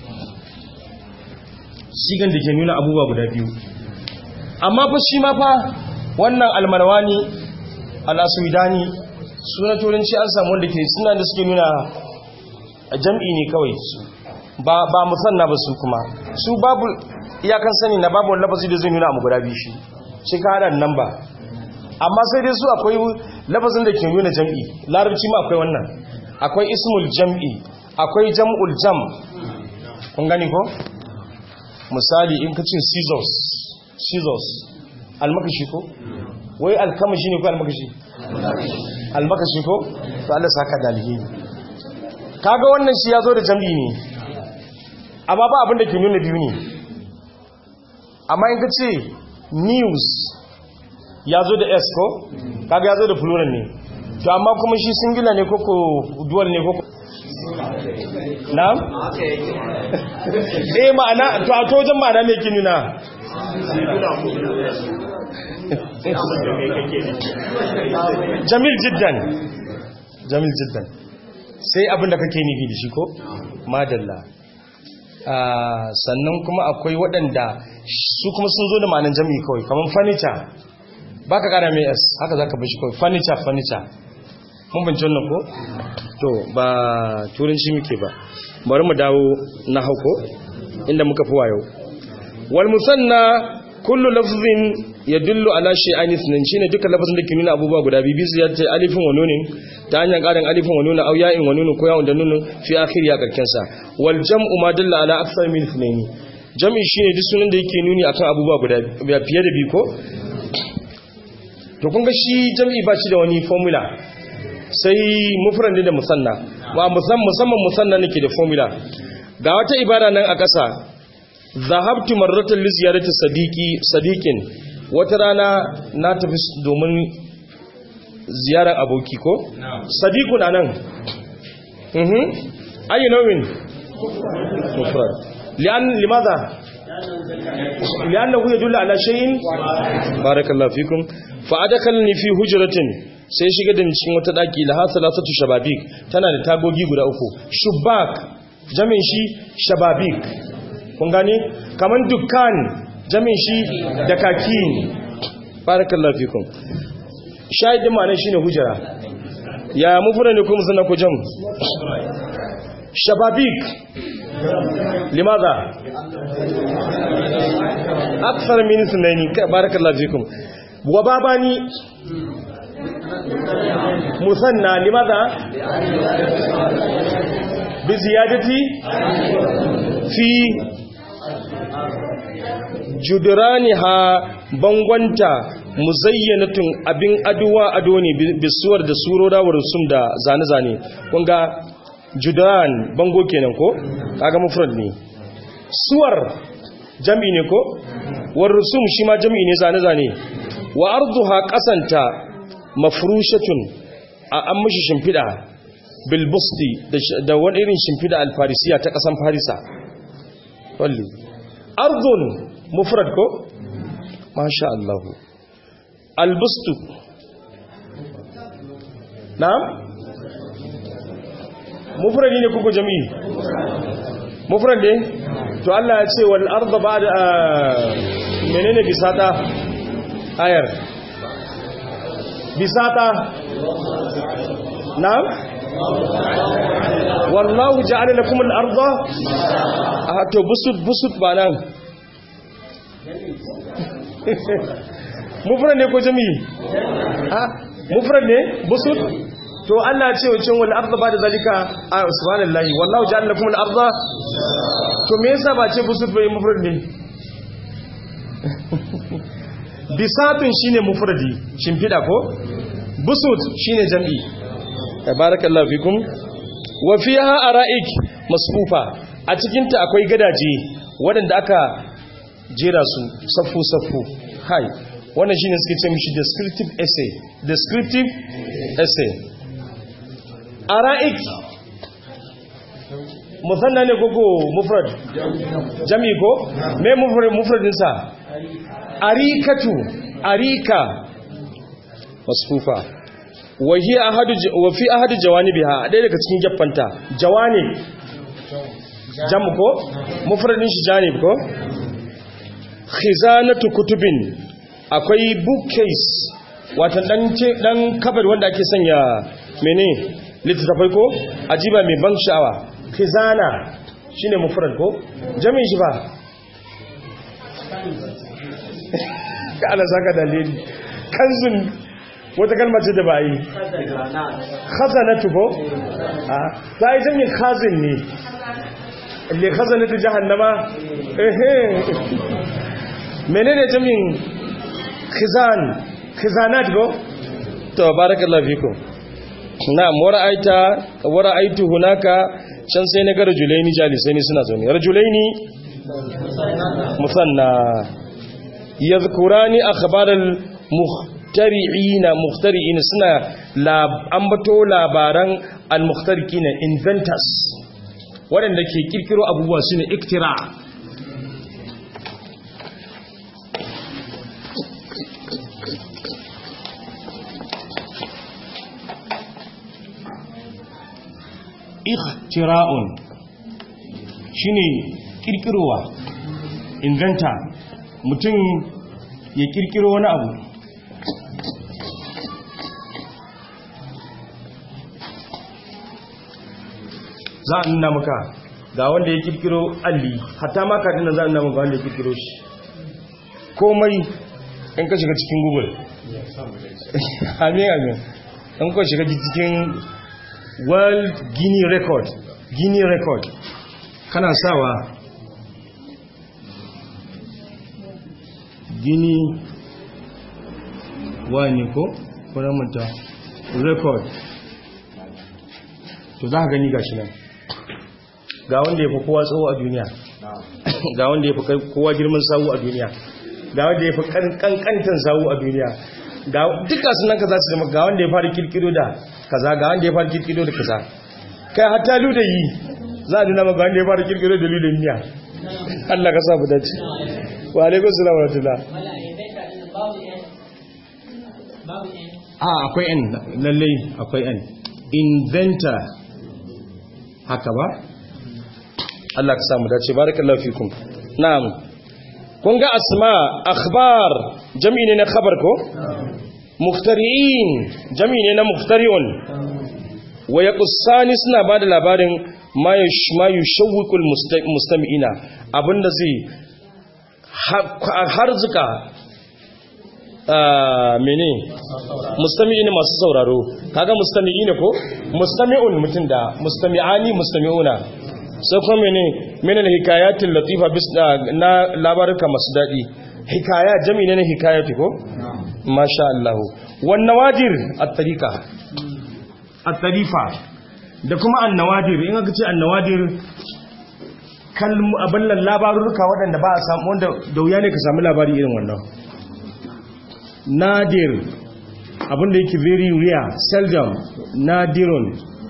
sigan da ke nuna abubuwa guda biyu amma fa shi ma fa wannan almarwani al-aswidani suna turanci an samu wanda ke suna da suke nuna jam'i ne kawai ba ba musanna ba su kuma su babu iyakan sani na babu wani lafazi da zai nuna mu guda biyu shi shi ka hada nan ba amma sai dai su akwai lafazin da ke nuna jam'i larabci ma akwai wannan akwai ismul jam'i akwai jam'ul jam kun gani ko misali in ka ce scissors scissors almakashi ko wai alkamashi ne ko almakashi almakashi ko to Allah saka da alheri kaga wannan shi ya zo da jam'i ne amma ba abin da ke nuna biyu ne amma in ka ce news ya zo da s ko kaga ya zo da plural ne to amma kuma shi singular ne koko dual ne koko na'am eh ma'ana to a tojan ma'ana me ke nuna jamil jiddan jamil jiddan sai abinda kake nufi da shi ko madalla sannan kuma akwai waɗanda su kuma sun zo da ma'anin jami'i kawai kamar furniture ba ka ƙara mai s haka za ka bashi kawai furniture furniture mun binci wannan ko? to ba turanci muke ba bari mu dawo na hauko inda muka fi wayo wal musanna kullu lafzin yadullu ala shay'ain ithnain shine duka lafazin da ke nuna abubuwa guda biyu bisu yace alifin wa nunin ta hanyar karin alifin wa nunin aw ya'in wa nunin ko ya'un da nunin fi akhir ya karken sa wal jam'u ma dalla ala akthar min ithnain jam'i shine duk sunan da yake nuni akan abubuwa guda fiye da biyu ko to kun ga shi jam'i ba shi da wani formula sai mufrad da musanna wa musamman musanna nake da formula ga wata ibara nan a ƙasa zahabtu marratan li ziyarati sadiqi sadiqin wata rana na tafi domin ziyarar aboki ko sadiqun anan mhm ayi nawin mufrad lian limadha liannahu yadullu ala shay'in barakallahu fikum fa adakalni fi hujratin sai shiga da cikin wata daki la hasalatu shababik tana da tagogi guda uku shubak jamin shi shababik kun gane kaman dukkan jamin shi da kaki barakallahu fikum shahidin ma'anar shine hujra ya mufura ne kuma sannan ku jam shababik limadha akthar min sunaini barakallahu fikum wa babani musanna limadha bi ziyadati fi judraniha bangwanta muzayyanatun abin aduwa ado ne bisuwar da surora wa rusum da zane-zane kun ga judran bango kenan ko kaga mufrad ne suwar jami ne ko war rusum shi ma jami ne zane-zane wa arduha kasanta mafrushatun a an mashi shimfida bilbusti da wani irin shimfida alfarisiya ta kasan farisa walli ardun mufrad ko masha Allah albustu na'am mufradi ne kuku jami'i mufrad ne to Allah ya ce wal arda ba'da menene bisata ayar bisata na'am wallahu ja'ala lakum al-arda to busut busut ba nan mufrad ne ko jami'i ha mufrad ne busut to Allah ya ce wacin wal arda ba da zalika subhanallahi wallahu ja'ala lakum al-arda to me yasa ba ce busut bai mufrad ne bisatun shine mufradi shimfida ko busut shine jam'i barakallahu fikum wa fiha ara'ik masfufa a cikin ta akwai gadaje waɗanda aka jera su saffu saffu hai wannan shine suke ce mishi descriptive essay descriptive essay ara'ik musanna ne koko mufrad jami ko me mufrad mufradin sa arikatu arika masfufa wa hi ahadu wa fi ahadu jawanibiha dai daga cikin gaffanta jawanib jam ko mufradin shi janib ko khizanatu kutubin akwai bookcase watan dan dan kabar wanda ake sanya mene littattafai ko ajiba mai ban sha'awa khizana shine mufrad ko jami'in shi ba ka ala saka dalili kanzun wata kalma ce da ba yi khazanatu ko a ta yi jami'in khazin ne le khazanatu jahannama ehe menene jami'in khizan khizanat go to barakallahu fikum na'am wara'aita wara'aitu hunaka can sai na ga rajulaini jalisai ne suna zaune rajulaini musanna yadhkurani akhbaral muhtari'ina muhtari'ina suna lab ambato labaran al-muhtariqina inventors waɗanda ke kirkiro abubuwa sune iktira ikhtira'un shine kirkirowa inventa mutum ya kirkiro wani abu za a nuna maka ga wanda ya kirkiro alli hatta maka dina za a nuna maka wanda ya kirkiro shi komai in ka shiga cikin google amin amin in ka shiga cikin world guinea record guinea record kana sawa guinea wani ko manta record to za ka gani gashi nan ga wanda ya fi kowa tsawo a duniya ga wanda ya fi kowa girman sawu a duniya ga wanda ya fi kankantan sawu a duniya ga duka sunan ka za su zama ga wanda ya fara kirkiro da kaza ga wanda ya fara kirkiro da kaza kai hatta luda yi za a nuna maka wanda ya fara kirkiro da luda miya Allah ka sa mu dace wa alaikum salam wa rahmatullah a akwai n lalle akwai n inventor haka ba Allah ka sa mu dace barakallahu fikum na'am kun ga asma akhbar jami'i ne na khabar ko muftari'in jami'i ne na muftari'un wa yaqussani suna bada labarin ma yushawwiqul mustami'ina abinda zai harzuka mene mustami'in masu sauraro kaga mustami'ina ko mustami'un mutum da mustami'ani mustami'una sai kuma mene mene hikayatin latifa bis na labaruka masu daɗi hikaya jami ne na hikayati ko masha Allah wan nawadir at-tariqa at-tarifa da kuma an-nawadir in aka ce an-nawadir kalmu aballan labaruka waɗanda ba a samu wanda da wuya ne ka samu labari irin wannan nadir abinda yake very rare seldom nadirun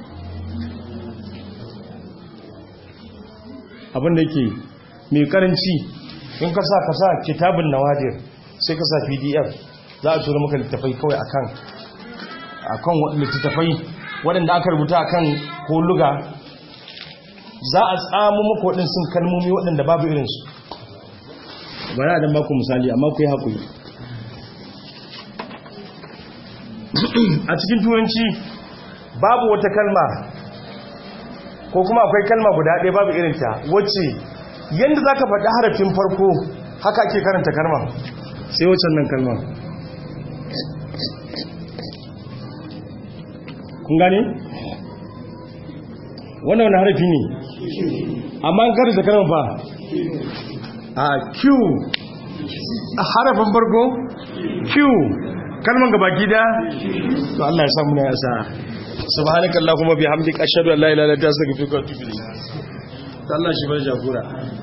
abinda yake mai karanci in ka sa ka sa kitabun nawadir sai ka sa pdf za a tura maka littafai kawai akan akan littattafai waɗanda aka rubuta akan holuga za a tsamu maka waɗansu kalmomi waɗanda babu irinsu bari a dan baku misali amma ku yi haƙuri a cikin turanci babu wata kalma ko kuma akwai kalma guda ɗaya babu irinta wacce yadda za ka faɗi harafin farko haka ake karanta kalma sai waccan nan kalma kun gane? wannan wani harafi ne amma an karanta kalma fa a q a harafin farko q kalman gaba gida to Allah ya samu na ya sa subhanakallahumma bihamdika ashhadu an la ilaha illa anta astaghfiruka wa atubu ilayk Allah shi bar jagora